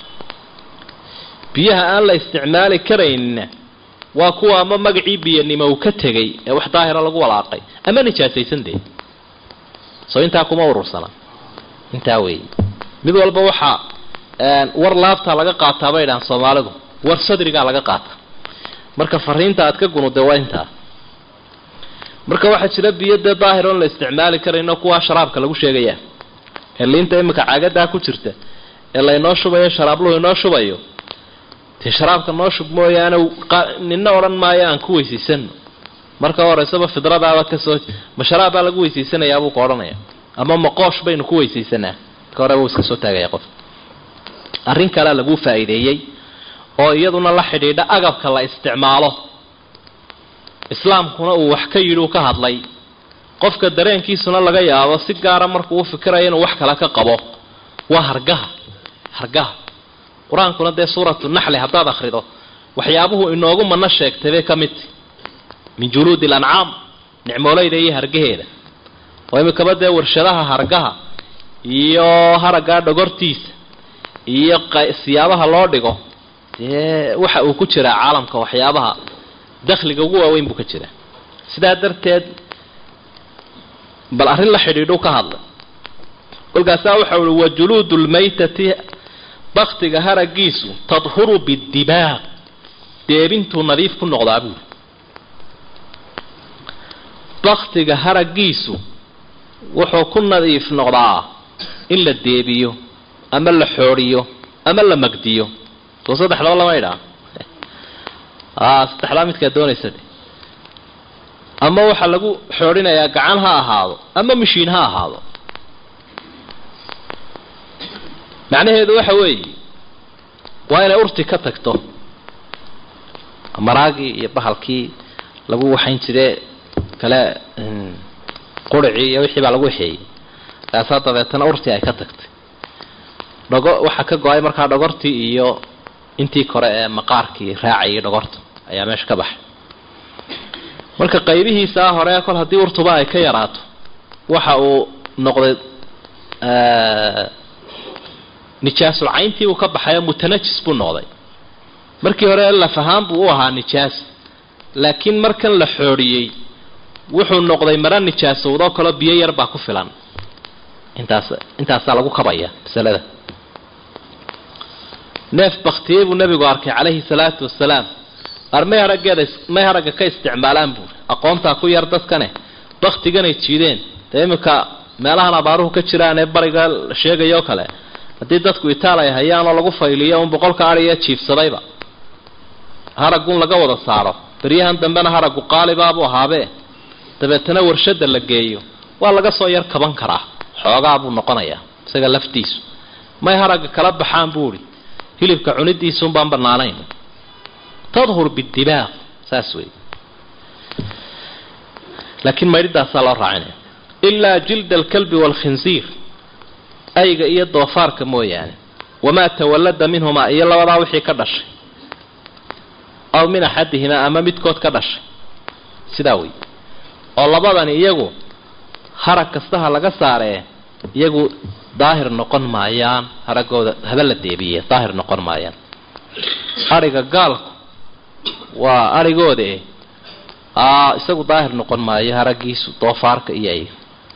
biyaha aan la isticmaali karaynna waa kuwa ama magacii biyanimo uu ka tegay ee wax daahira lagu walaaqay ama nijaasaysan dee soo intaa kuma urursana intaa weeye mid walba waxaa war laabtaa laga qaataa bay dhahaan soomaalidu war sadrigaa laga qaata marka fariinta aad ka gunude waa intaa marka waxaa jira biyo dee daahir oon la isticmaali karayno kuwaa sharaabka lagu sheegaya ee liinta imika caagadaa ku jirta ee laynoo shubayo sharaabluhu inoo shubayo dee sharaabka noo shub mooyaane nina odhan maayo aan ku weysiisano marka horeysaba fidradaaba kasoo ma sharaab baa lagu weysiisanayaa buu ka odhanaya ama maqoosh baynu ku weysaysanaa marka hore buu iska soo taagaya qof arrin kalea laguu faa'iideeyey oo iyaduna la xidhiidha agabka la isticmaalo islaamkuna uu wax ka yidhi uu ka hadlay qofka dareenkiisuna laga yaabo si gaara markuu u fikirayo inuu wax kale ka qabo waa hargaha hargaha qur-aankuna dee suuratu naxli haddaad akhrido waxyaabuhu inoogu mana sheegtay bay ka midti min juluudi alancaam nicmooleyda iyo hargaheeda oo imikaba dee warshadaha hargaha iyo haraggaa dhogortiisa iyo siyaabaha loo dhigo dee waxa uu ku jiraa caalamka waxyaabaha dakhliga ugu waaweyn buu ka jiraa sidaa darteed bal arrin la xidhiidhu ka hadlay kolkaasaa waxa uhi wa juluudu lmaytati baktiga haragiisu tadhuru bidibaaq deebintuu nadiif ku noqdaa buuri baktiga haragiisu wuxuu ku nadiif noqdaa in la deebiyo ama la xoodhiyo ama la magdiyo soo saddexdaba lama idhaa a saddexdaa midkaa doonaysa de ama waxaa lagu xoodhinayaa gacan ha ahaado ama mashiin ha ahaado macnaheedu waxa weeye waa inay urti ka tagto maraagii iyo bahalkii lagu waxayn jire kale quricii iyo wixii baa lagu waxeeyey kaasaa dabeetana urtii ay ka tagtay dhago waxaa ka go-ay markaa dhogortii iyo intii kore ee maqaarkii raacayay dhogorta ayaa meesha ka baxay marka qaybihiisaa hore kol haddii urtuba ay ka yaraato waxa uu noqday nijaasul cayntii uu ka baxayo mutanajis buu noqday markii hore lafahaan buu u ahaa nijaas laakiin markan la xoodhiyey wuxuu noqday mara nijaasowdoo kaleo biyo yar baa ku filan intaas intaasaa lagu kabaya masalada neef baktiyey buu nabigu arkay calayhi salaatu wasalaam ar may haraggeeda may haragga ka isticmaalaan buuri aqoontaa ku yar dadkane baktiganay jiideen dee iminka meelahan abaaruhu ka jiraan ee bariga sheegayoo kale haddii dadku itaal ay hayaanoo lagu fayliyo un boqolka ariya jiifsadayba haraggun laga wada saaro beryahan dambena haraggu qaalibaabuu ahaabee dabeetana warshada la geeyo waa laga soo yar kaban karaa xoogaa buu noqonayaa isaga laftiisu may haragga kala baxaan buu idhi hilibka cunidiisuun baan banaanayn tadhur bidibaaq saas wey laakiin maydhidaasaa loo raacinaya ilaa jilda alkalbi waalkhinsiir ayga iyo doofaarka mooyaane wamaa tawallada minhumaa iyo labadaa wixii ka dhashay aw min axadihimaa ama midkood ka dhashay sidaa wey oo labadani iyagu harag kastaha laga saaree iyagu daahir noqon maayaan haragooda haba la deebiye daahir noqon maayaan ariga gaalku waa arigooda eh aa isagu daahir noqon maayo haragiisu doofaarka iyo ay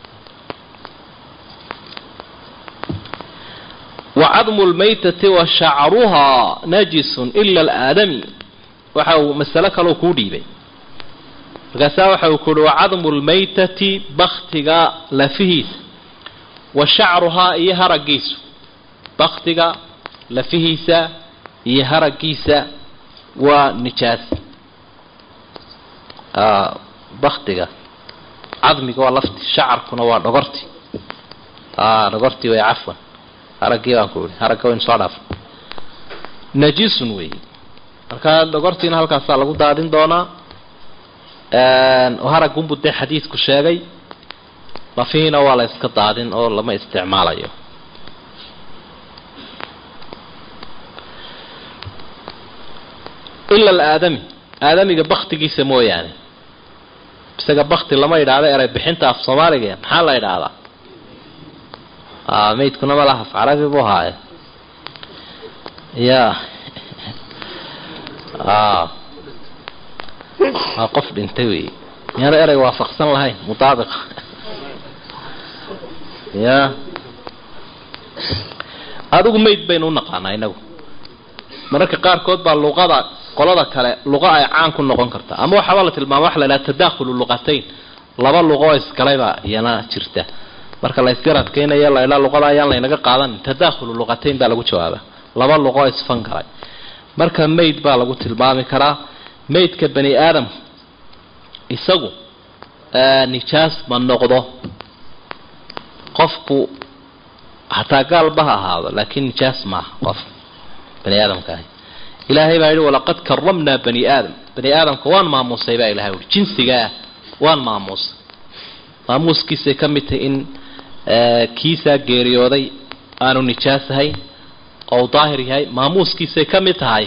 wacadmu lmaytati wa shacruhaa najisun ila alaadami waxa uu masalo kaleu kuu dhiibay markaasaa waxa uu kuuhi wacadmu lmaytati baktiga lafihiisa wa shacruhaa iyo haragiisu baktiga lafihiisa iyo haragiisa waa nijaas baktiga cadmiga waa lafti shacarkuna waa dhogorti dhogortii way cafwan haraggii baan ku ihi haragga waynu soo dhaaf najisun wey markaa dhogortiina halkaasaa lagu daadin doonaa haragunbu dee xadiidku sheegay lafihiina waa la iska daadin oo lama isticmaalayo ila alaadami aadamiga baktigiisa mooyaane isaga bakti lama yidhaahdo eray bixinta af soomaaliga maxaa la yidhaahdaa maydkuna malaha af carabi buu haaye ya waa qof dhintay wey miyaanu erey waafaqsan lahayn mutaabiqa ya adigu mayd baynu unaqaanaa inagu mararka qaarkood baa luqada qolada kale luqa ay caan ku noqon kartaa ama waxaaba la tilmaama waxa la idhaha tadakhulu luqatayn laba luqo oo iskalaybaa iyana jirta marka la isgaradkaynayo la idhaa luqada ayaan laynaga qaadanin tadakhulu luqatayn baa lagu jawaaba laba luqo oo isfan galay marka mayd baa lagu tilmaami karaa maydka bani aadam isagu nijaas ma noqdo qofku hataa gaalba ha ahaado laakiin nijaas maaha qof bani aadamka ahi ilaahay baa yidhi walaqad karamnaa bani aadam bani aadamka waan maamuusay baa ilahay ui jinsigaa waan maamuusay maamuuskiisay ka mid tahay in kiisaa geeriyooday aanu nijaas ahayn oo u daahir yahay maamuuskiisay ka mid tahay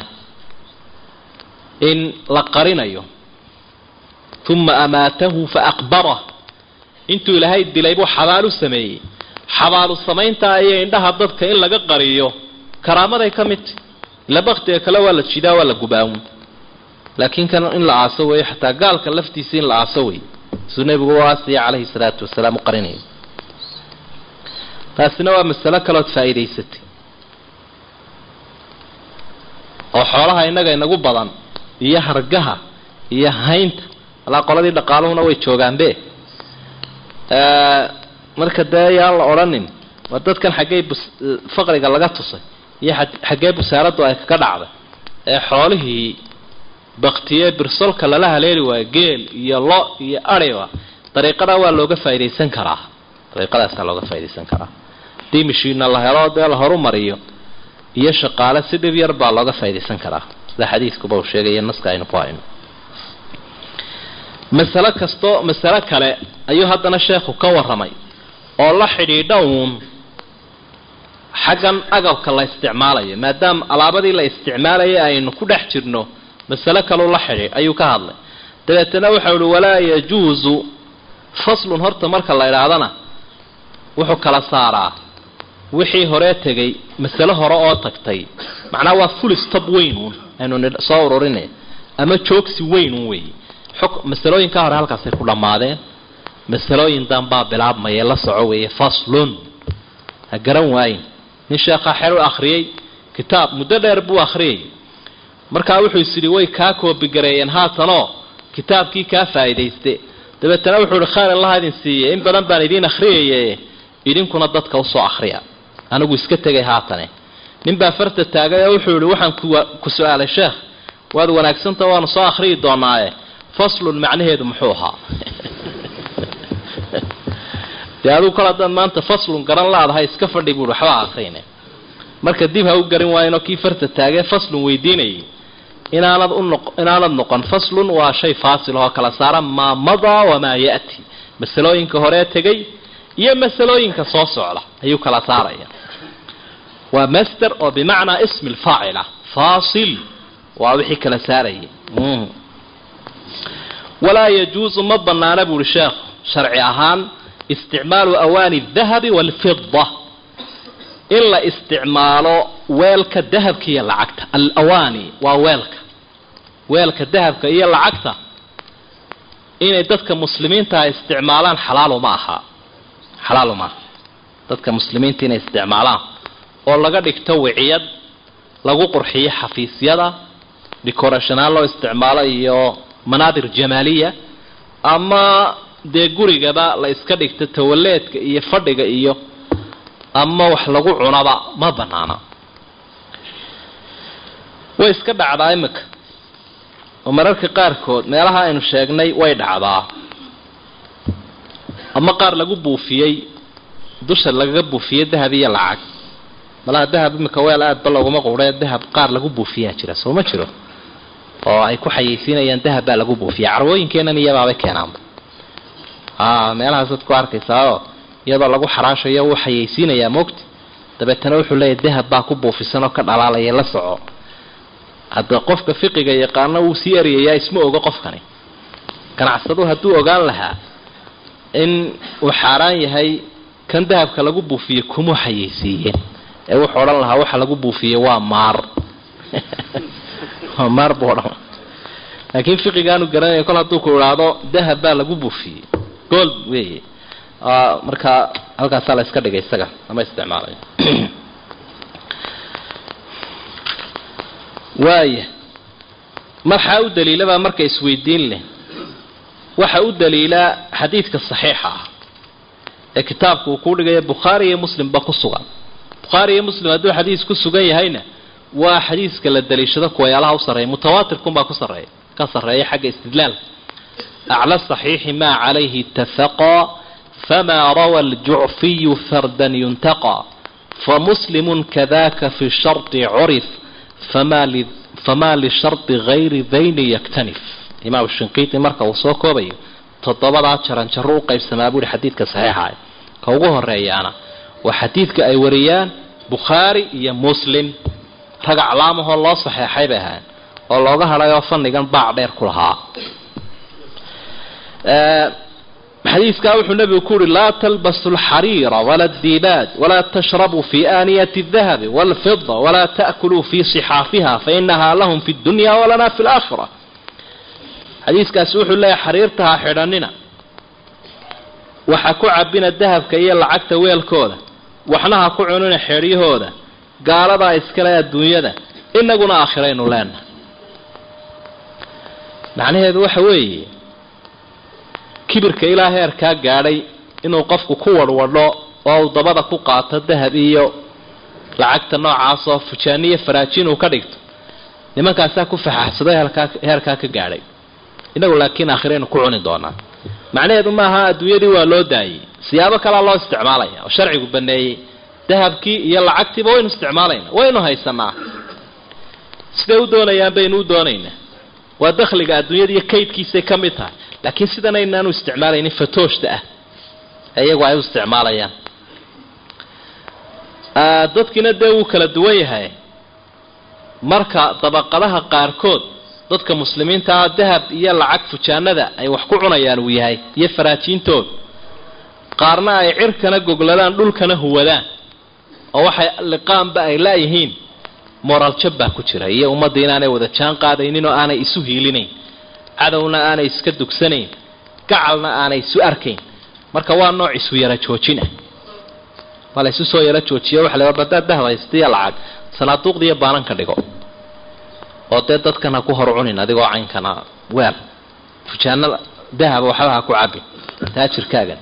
in la qarinayo uma amaatahu faaqbarah intuu ilaahay dilay buu xabaalu sameeyey xabaalu samayntaa iyo indhaha dadka in laga qariyo karaamaday ka mid tahy ila baktiga kale waa la jidaa waa la gubaawun laakiin kan in la aaso weeyo xataa gaalka laftiisa in la aaso wey suu nebigu u aasaya calayhi salaatu wasalaam u qarinayo taasina waa masalo kalood faa'iidaysatay oo xoolaha innaga inagu badan iyo hargaha iyo haynta alaa qoladii dhaqaaluhuna way joogaanbe marka dee yaan la odhanin waa dadkan xaggey faqriga laga tusay iyo xaggee busaaraddu ay kaga dhacday ee xoolihii baktiye birsolka lala haleeli waayo geel iyo lo iyo ariba dariiqadaa waa looga faaidaysan karaa dariiqadaasaa looga faaidaysan karaa hadii mashiina la helo dee la horumariyo iyo shaqaale si dhib yar baa looga faaidaysan karaa sida xadiidkuba uu sheegaya naska aynu ku hayno masalo kasto masalo kale ayuu haddana sheekhu ka warramay oo la xidhiidha uun xaggan agabka la isticmaalayo maadaama alaabadii la isticmaalayay aynu ku dhex jirno masalo kaleu la xidhiidh ayuu ka hadlay dabeetana waxau uhi walaa yajuusu faslun horta marka la idhaahdana wuxuu kala saaraa wixii horee tegay masalo hore oo tagtay macnaha waa full stop weyn uun aynu soo ururinay ama joogsi weyn un weeye masalooyinkaa hore halkaasay ku dhammaadeen masalooyin danbaa bilaabmaya la soco weeye faslun ha garan waayin nin sheekhaa xer u akhriyey kitaab muddo dheer buu akhriyay markaa wuxuu is yidhi way kaa koobigareeyeen haatanoo kitaabkii kaa faa'iidayste dabeetana wuxuu ihi khayr allaha idin siiyey in badan baan idiin akhriyaye idinkuna dadka usoo akhriya anigu iska tegay haatane ninbaa farta taagay oo wuxuu yihi waxaan ku su-aalay sheekh waad wanaagsanta waanu soo akhriyi doonaaye faslun macnaheedu muxuu ahaa dee adigu kol haddaad maanta faslun garan laadahay iska fadhi buui waxbaa akrine marka dib ha u garin waayinoo kii farta taagee faslun weydiinayay inaanad unoq inaanad noqon faslun waa shay faasil oo kala saara maa madaa wamaa ya'ti masalooyinka horee tegay iyo masalooyinka soo socda ayuu kala saaraya waa master oo bimacnaa ismi lfaacila faasil waa wixii kala saarayay walaa yajuusu ma banaana buuhi sheekhu sharci ahaan isticmaalu awaani dahabi waalfida in la isticmaalo weelka dahabka iyo lacagta alawaani waa weelka weelka dahabka iyo lacagta inay dadka muslimiinta isticmaalaan xalaalu ma aha xalaalu maaha dadka muslimiinta inay isticmaalaan oo laga dhigto wiciyad lagu qurxiyo xafiisyada decorationaan loo isticmaalo iyo manaadir jamaaliya ama dee gurigaba la iska dhigto tawaleedka iyo fadhiga iyo ama wax lagu cunaba ma banaana way iska dhacdaa imika oo mararka qaarkood meelaha aynu sheegnay way dhacdaa ama qaar lagu buufiyey dusha lagaga buufiyey dahab iyo lacag malaha dahab imika weel aadba looguma quudhe dahab qaar lagu buufiyaa jira soo ma jiro oo ay ku xayeysiinayaan dahab baa lagu buufiya carwooyinkeenan iyabaabay keenaanba a meelahaasaad ku arkaysaao iyadoo lagu xaraashayo wuu xayeysiinayaa moogta dabeetana wuxuu leeyahy dahab baa ku buufisan oo ka dhalaalaya la soco hadda qofka fiqiga yaqaano wuu sii eryayaa isma ogo qofkani ganacsadu hadduu ogaan lahaa in uu xaaraan yahay kan dahabka lagu buufiyey kuma xayeysiiyeen ee wuxuu odhan lahaa waxa lagu buufiyey waa maar waa maar buu odhan laakiin fiqigaanu garanaya kol hadduu ku idhaahdo dahab baa lagu buufiyey gold weeye marka halkaasaa la iska dhigay isaga lama isticmaalayo waaya maxaa u daliilabaa marka isweydiin leh waxa u daliilaa xadiidka saxiixa ah ee kitaabku uu kuu dhigaya bukhaari iyo muslimba ku sugan bukhaari iyo muslim hadduu xadiis ku sugan yahayna waa xadiiska la daliishado kuwayaalaha u sarreeya mutawaatirkunbaa ku sarreeya ka sarreeya xagga istidlaalka acla saxiixi maa calayhi itafaqaa famaa rawa aljucfiyu fardan yuntaqaa famuslimun kadaka fi shardi curif famaa lishardi gayri dayni yaktanif imaam shinqiiti marka uu soo koobayo toddobadaa jaranjaro u qaybsamaa buuhi xadiidka saxiixa ka ugu horeeyaana waa xadiidka ay wariyaan bukhaari iyo muslim rag aclaamahoo loo saxeexay bay ahayn oo looga hadhayoo fannigan baac dheer ku lahaa xadiiskaa wuxuu nabigu ku uhi laa talbasu alxariira wala addiibaad walaa tashrabuu fi aaniyati aldahabi walfida walaa ta'kuluu fi sixaafiha fainahaa lahum fi dunya walana fi laakhira xadiiskaasi wuxuu leeyahay xariirta ha xidhanina waxa ku cabina dahabka iyo lacagta weelkooda waxna ha ku cunina xeeryahooda gaaladaa iskale adduunyada inaguna aakhiraynu leenahay macnaheedu waxa weeye kibirka ilaa heerkaa gaadhay inuu qofku ku wadhwadho oo uu dabada ku qaato dahab iyo lacagta noocaasoo fujaaniyo faraajiin uu ka dhigto nimankaasaa ku faxaxsaday heerkaa ka gaadhay inagu laakiin aakhiraynu ku cuni doonaa macnaheedu maaha adduunyadii waa loo daayey siyaabo kalea loo isticmaalaya oo sharcigu baneeyey dahabkii iyo lacagtiiba waynu isticmaalayna waynu haysanaa siday u doonayaan baynu u doonaynaa waa dakhliga adduunyada iyo kaydkiisay ka mid tahay laakiin sidan aynaanu isticmaalaynin fatooshta ah ee iyagu ay u isticmaalayaan dadkiina dee wuu kala duwan yahay marka dabaqadaha qaarkood dadka muslimiinta ah dahab iyo lacag fujaanada ay wax ku cunayaan uu yahay iyo faraajiintooda qaarna ay cirkana gogladaan dhulkana huwadaan oo waxay liqaanba ay laayihiin moraal jab baa ku jira iyo ummadda inaanay wada jaan qaadaynin oo aanay isu hiilinayn cadowna aanay iska dugsanayn gacalna aanay isu arkayn marka waa nooc isu yara joojin ah waa la isu soo yaro joojiyo waxa la badaad dahab haystiya lacag sanaaduuqdiiyo baananka dhigo oo dee dadkan ha ku hor cunin adigoo caynkana weer fujaano dahaba waxba ha ku cabin taajirkaagan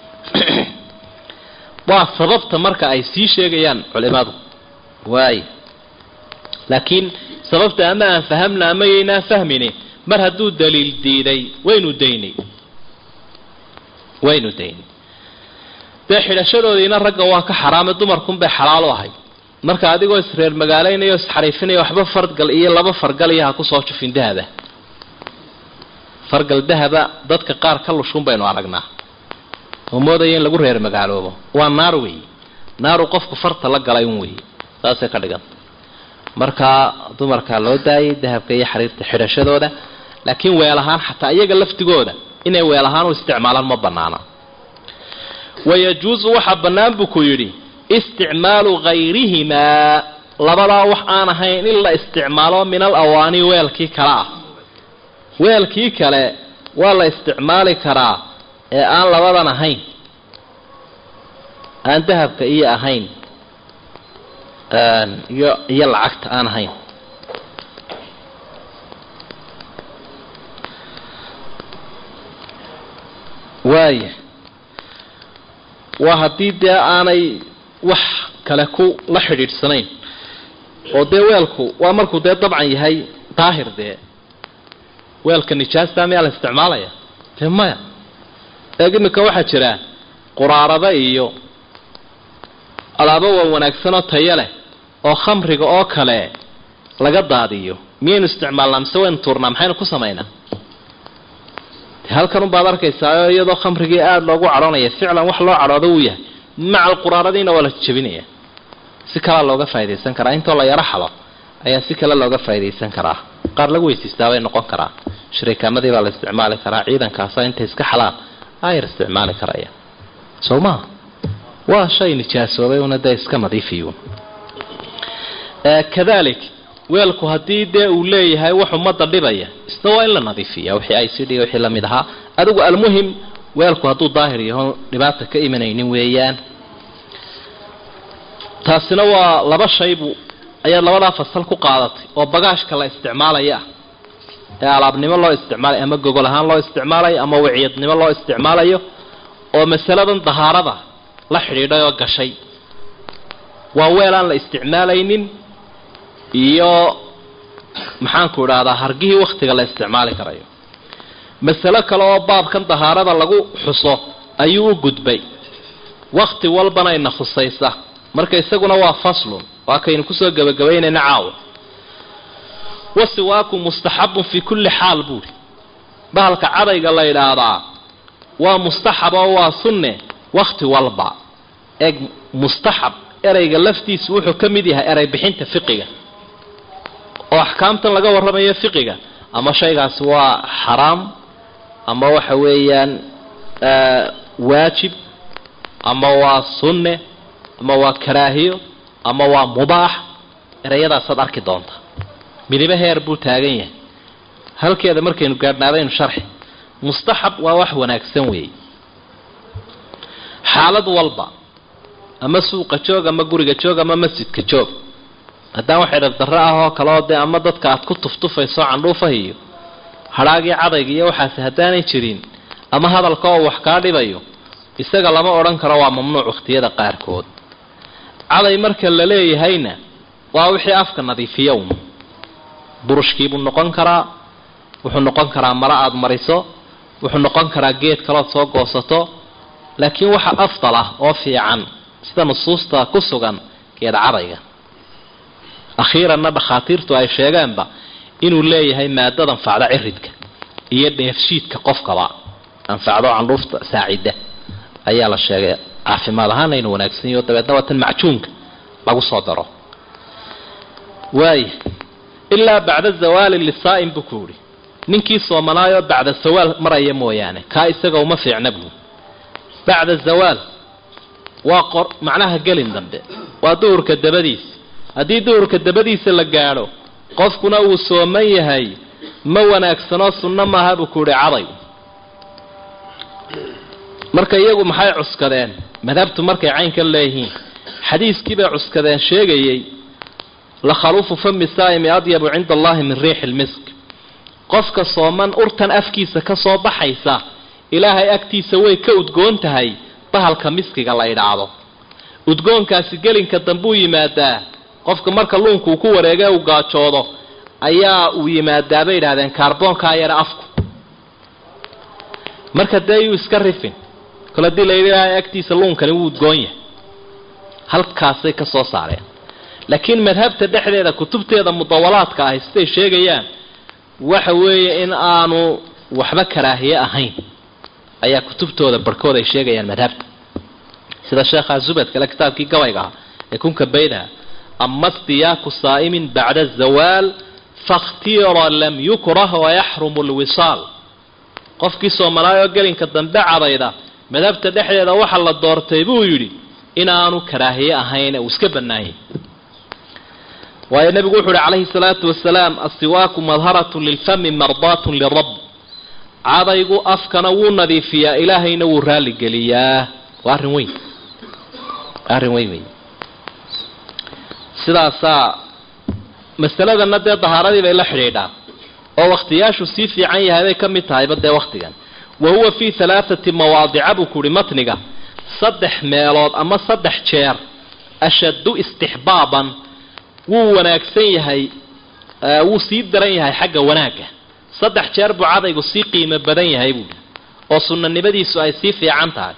waa sababta marka ay sii sheegayaan culimadu waay laakiin sababta ama aan fahamna ama yaynaan fahmini mar hadduu daliil diiday waynu daynay waynu daynay dee xidhashadoodiina ragga waa ka xaraamay dumarkunbay xalaal u ahay marka adigoo isreer magaalaynayo isxariifinaya waxba fargal iyo laba fargal iyo ha kusoo jufin dahaba fargal dahaba dadka qaar ka lushun baynu aragnaa oo moodaya in lagu reer magaaloobo waa naar weeye naaru qofku farta la galay un weeye saasay ka dhiganta markaa dumarkaa loo daayay dahabka iyo xariirta xidhashadooda laakiin weel ahaan xataa iyaga laftigooda inay weel ahaan u isticmaalaan ma banaana wayajuusu waxaa bannaan buu ku yidhi isticmaalu hayrihimaa labadaa wax aan ahayn in la isticmaalo min al awaani weelkii kale ah weelkii kale waa la isticmaali karaa ee aan labadan ahayn aan dahabka iyo ahayn iyo iyo lacagta aan ahayn waaya waa haddii dee aanay wax kale ku la xidhiidhsanayn oo dee weelku waa markuu dee dabcan yahay daahir dee weelka nijaasta miyaa la isticmaalaya dee maya eeg iminka waxaa jira quraarada iyo alaabo waa wanaagsanoo tayo leh oo khamriga oo kale laga daadiyo miyaynu isticmaalnaa mise waynu tuurnaa maxaynu ku samaynaa halkan unbaad arkaysaa iyadoo khamrigii aada loogu cadhoonaya ficlan wax loo cadhoodo uu yahay maca alquraaradiina waa la jabinaya si kalea looga faa'idaysan karaa intoo la yaro xalo ayaa si kale looga faa'idaysan karaa qaar lagu weysiistaa bay noqon karaa shariikaamadii baa la isticmaali karaa ciidankaasa intay iska xalaan ayar isticmaali karaya soo maha waa shay nijaasoobay una dee iska nadiifiyo kadalik weelku haddii dee uu leeyahay wax ummadda dhibaya isna waa in la nadiifiya wixii ay sidhi wixii lamid ahaa adigu almuhim weelku hadduu daahir yaho dhibaata ka imanaynin weeyaan taasina waa laba shaybu ayaad labadaa fasal ku qaadatay oo bagaashka la isticmaalaya ah ee alaabnimo loo isticmaalayo ama gogol ahaan loo isticmaalayo ama wiciyadnimo loo isticmaalayo oo masaladan dahaarada la xidhiidhay oo gashay waa weel aan la isticmaalaynin iyo maxaanku idhaahdaa hargihii wakhtiga la isticmaali karayo masalo kale oo baabkan dahaarada lagu xuso ayuu u gudbay wakhti walbana ina khusaysa marka isaguna waa faslun waa kaynu kusoo gebagabaynayna caawa wasiwaaku mustaxabun fii kulli xaal buuri bahalka cadayga la yidhaahdaa waa mustaxab oo waa sunne wakhti walba eeg mustaxab ereyga laftiisu wuxuu ka mid yahay erey bixinta fiqiga oo axkaamtan laga warramayo fiqiga ama shaygaasi waa xaraam ama waxa weeyaan waajib ama waa sunne ama waa karaahiyo ama waa mubaax ereyadaasaad arki doonta midibo heer buu taagan yahay halkeeda markaynu gaadhnaadaynu sharxi mustaxab waa wax wanaagsan weeye xaalad walba ama suuqa joog ama guriga joog ama masjidka joog haddaan wax idhab darro ah oo kale oo dee ama dadka aad ku tuftufayso candhuufaha iyo hadhaagii cadayga iyo waxaasi haddaanay jirin ama hadalka oo wax kaa dhibayo isaga lama odhan karo waa mamnuuc wakhtiyada qaarkood caday marka la leeyahayna waa wixii afka nadiifiya un burushkiibuu noqon karaa wuxuu noqon karaa maro aada mariso wuxuu noqon karaa geed kalood soo goosato laakiin waxa afdal ah oo fiican sida nusuusta ku sugan geed cadayga akhiiranna dhakhaatiirtu ay sheegeenba inuu leeyahay maadad anfacda ciridka iyo dheefshiidka qofkaba anfacdo candhuufta saacida ayaa la sheegay caafimaad ahaana inuu wanaagsanyaho dabeedna waa tan macjuunka lagu soo daro waaya ilaa bacda zawaali lisaa'im buu ku yihi ninkii soomanaayoo bacda zawaal maraya mooyaane kaa isaga uma fiicna buu bacda zawaal waa qor macnaha gelin dambe waa duhurka dabadiisa haddii duhurka dabadiisa la gaadho qofkuna uu sooman yahay ma wanaagsanoo sunno maaha buu ku yihi caday marka iyagu maxay cuskadeen madhabtu markay caynkan leeyihiin xadiiskii bay cuskadeen sheegayey la khaluufu fami saa'imi adyabu cinda allahi min riixi lmisk qofka sooman urtan afkiisa ka soo baxaysa ilaahay agtiisa way ka udgoon tahay bahalka miskiga la idhaahdo udgoonkaasi gelinka dambuu yimaadaa qofka marka luunku uu ku wareega uu gaajoodo ayaa uu yimaadaa bay idhahdeen kaarboonkaa yare afku marka dee yuu iska rifin kole hadii layidhi ilaahay agtiisa luunkani wuu udgoon yahay halkaasay ka soo saareen laakiin madhabta dhexdeeda kutubteeda mudawalaadka ahi siday sheegayaan waxa weeye in aanu waxba karaahiye ahayn ayaa kutubtooda barhkood ay sheegayaan madhabta sida sheekha zubad kale kitaabkii gabayga ahaa ee kunka baydaha ama istiyaaku saa'imin bacda azawaal fakhtira lam yukrah wayaxrumu lwisaal qofkii soomalaayoo gelinka dambe cadayda madhabta dhexdeeda waxa la doortay buu yidhi inaanu karaahiye ahayn uu iska bannaanyay waayo nebigu wuxu uhi calayhi salaatu wasalaam asiwaaku madharatun lilfami mardaatun lirab cadaygu afkana wuu nadiifiyaa ilaahayna wuu raalligeliyaa waa arrin weyn arrin weyn wey sidaasaa masaladana dee dahaaradii bay la xidhiidhaa oo wakhtiyaashu sii fiican yahay bay ka mid tahayba dee wakhtigan wa huwa fii halaathati mawaadica buu ku uhi matniga saddex meelood ama saddex jeer ashaddu istixbaaban wuu wanaagsan yahay wuu sii daran yahay xagga wanaagga saddex jeer buu cadaygu sii qiimo badan yahay buuhi oo sunnanimadiisu ay sii fiican tahay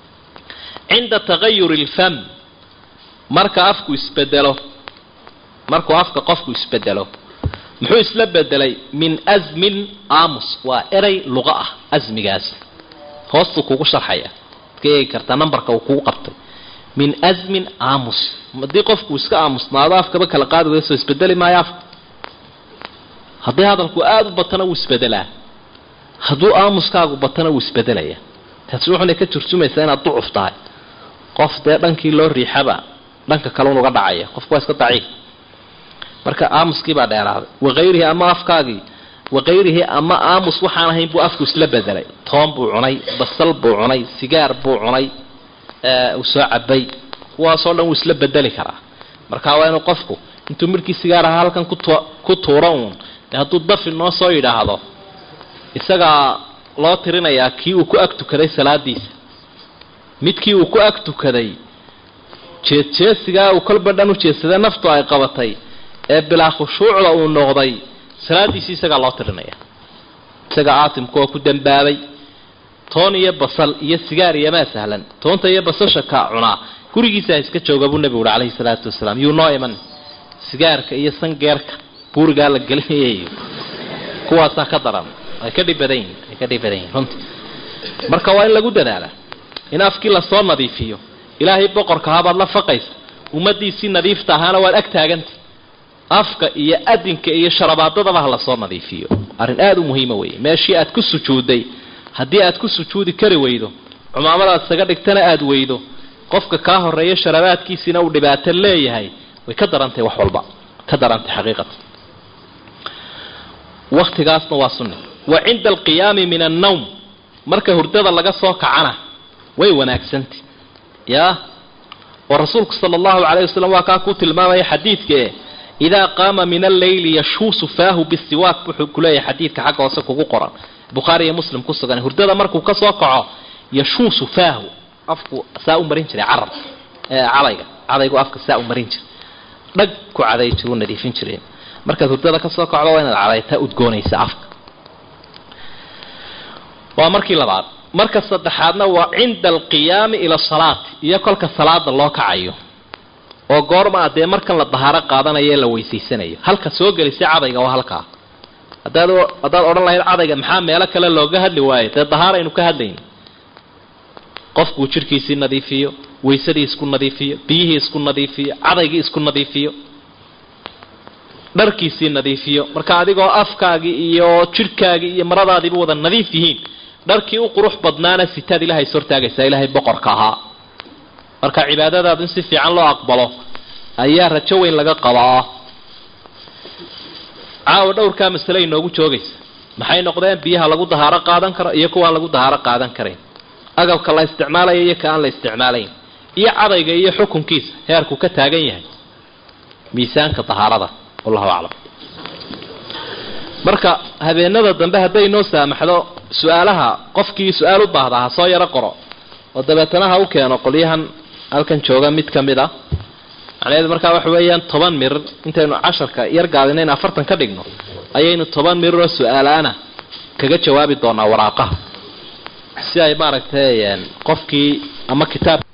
cinda tagayuri alfam marka afku isbedelo markuu afka qofku isbedelo muxuu isla bedelay min asmin aamus waa eray luqa ah asmigaas hoostuu kugu sharxaya ka eegi kartaa nambarka uu kugu qabtay min asmin aamus haddii qofku iska aamusnaado afkaba kala qaadi waya soo isbedeli maayo afka haddii hadalku aada u batana wuu isbedelaa hadduu aamuskaagu batana wuu isbedelaya taasi wuxuna ka turjumaysaa inaad ducuf tahay qof dee dhankii loo riixaba dhanka kale unuga dhacaya qofku waa iska daciif marka aamuskii baa dheeraaday wakayrihi ama afkaagii wakayrihi ama aamus waxaan ahayn buu afku isla bedelay toon buu cunay basal buu cunay sigaar buu cunay uu soo cabay kuwaasoo dhan wuu isla bedeli karaa marka waa inuu qofku intuu midhkii sigaar ahaa halkan ku tuuro uun dee hadduu dafi noo soo yidhaahdo isagaa loo tirinayaa kii uu ku ag tukaday salaadiisa midkii uu ku ag tukaday jeedjeesigaa uu kolba dhan u jeedsadee naftu ay qabatay ee bilaa khushuucda uu noqday salaadiisii isagaa loo tirinaya isagaa aatimka oo ku dambaabay toon iyo basal iyo sigaar iyomaa sahlan toonta iyo basasha kaa cunaa gurigiisa iska jooga buu nebigu uhi calayhi salaatu wasalaam yuu noo iman sigaarka iyo sangeerka buurigaa la gelinayay kuwaasaa ka daran ay ka dhib badan yihin ay ka dhib badan yihin runtii marka waa in lagu dadaala in afkii lasoo nadiifiyo ilaahay boqorka habaad la faqaysa ummadiisii nadiifta ahaana waad ag taaganta afka iyo adinka iyo sharabaadadaba ha lasoo nadiifiyo arrin aada u muhiima weeye meeshii aad ku sujuudday haddii aad ku sujuudi kari weydo cumaamadaad isaga dhigtana aada weydo qofka kaa horeeya sharabaadkiisiina uu dhibaato leeyahay way ka darantahay wax walba ka darantay xaqiiqatan waktigaasna waa sunni wa cinda alqiyaami min annawm marka hurdada laga soo kacana way wanaagsantay yaa oo rasuulku sala allahu calayh wasalam waa kaa ku tilmaamaya xadiidkae idaa qaama min alleyli yashuusu faahu bisiwaak wuxuu kuleeyahay xadiidka xagga hoose kugu qoran bukhaari iyo muslim ku sugan hurdada markuu ka soo kaco yashuusu faahu afku saa u marin jiray carab cadayga cadaygu afka saa u marin jiray dhag ku caday jiru nadiifin jireen markaad hurdada ka soo kacdo waa inaad cadaytaa udgoonaysa afka waa markii labaad marka saddexaadna waa cinda alqiyaami ila salaati iyo kolka salaada loo kacayo oo goorma a dee markan la dahaaro qaadanayo ee la weysaysanayo halka soo gelisay cadayga waa halkaa hadaad haddaad odhan lahayd cadayga maxaa meelo kale looga hadli waayo dee dahaaraynu ka hadlayn qofkuu jidhkiisii nadiifiyo waysadii isku nadiifiyo biyihii isku nadiifiyo cadaygii isku nadiifiyo dharkiisii nadiifiyo marka adigoo afkaagii iyo jidhkaagii iyo maradaadiiba wada nadiif yihiin dharkii u qurux badnaana sitaad ilahay is hortaagaysaa ilaahay boqorka ahaa marka cibaadadaadu in si fiican loo aqbalo ayaa rajo weyn laga qabaa caawa dhowrkaa masale inoogu joogaysa maxay noqdeen biyaha lagu dahaaro qaadan karo iyo kuwaan lagu dahaaro qaadan karayn agabka la isticmaalayo iyo ka aan la isticmaalayn iyo cadayga iyo xukunkiisa heerku ka taagan yahay miisaanka dahaarada wallahu aclam marka habeenada dambe hadday noo saamaxdo su-aalaha qofkii su-aal u baahdaa ha soo yaro qoro oo dabeetana ha u keeno qolyahan halkan jooga mid ka mid a macnaheedu markaa waxa weeyaan toban mirir intaynu casharka yar gaadinayn afartan ka dhigno ayaynu toban miriroo su-aalaana kaga jawaabi doonaa waraaqaha si ay maaragtay qofkii ama kitaab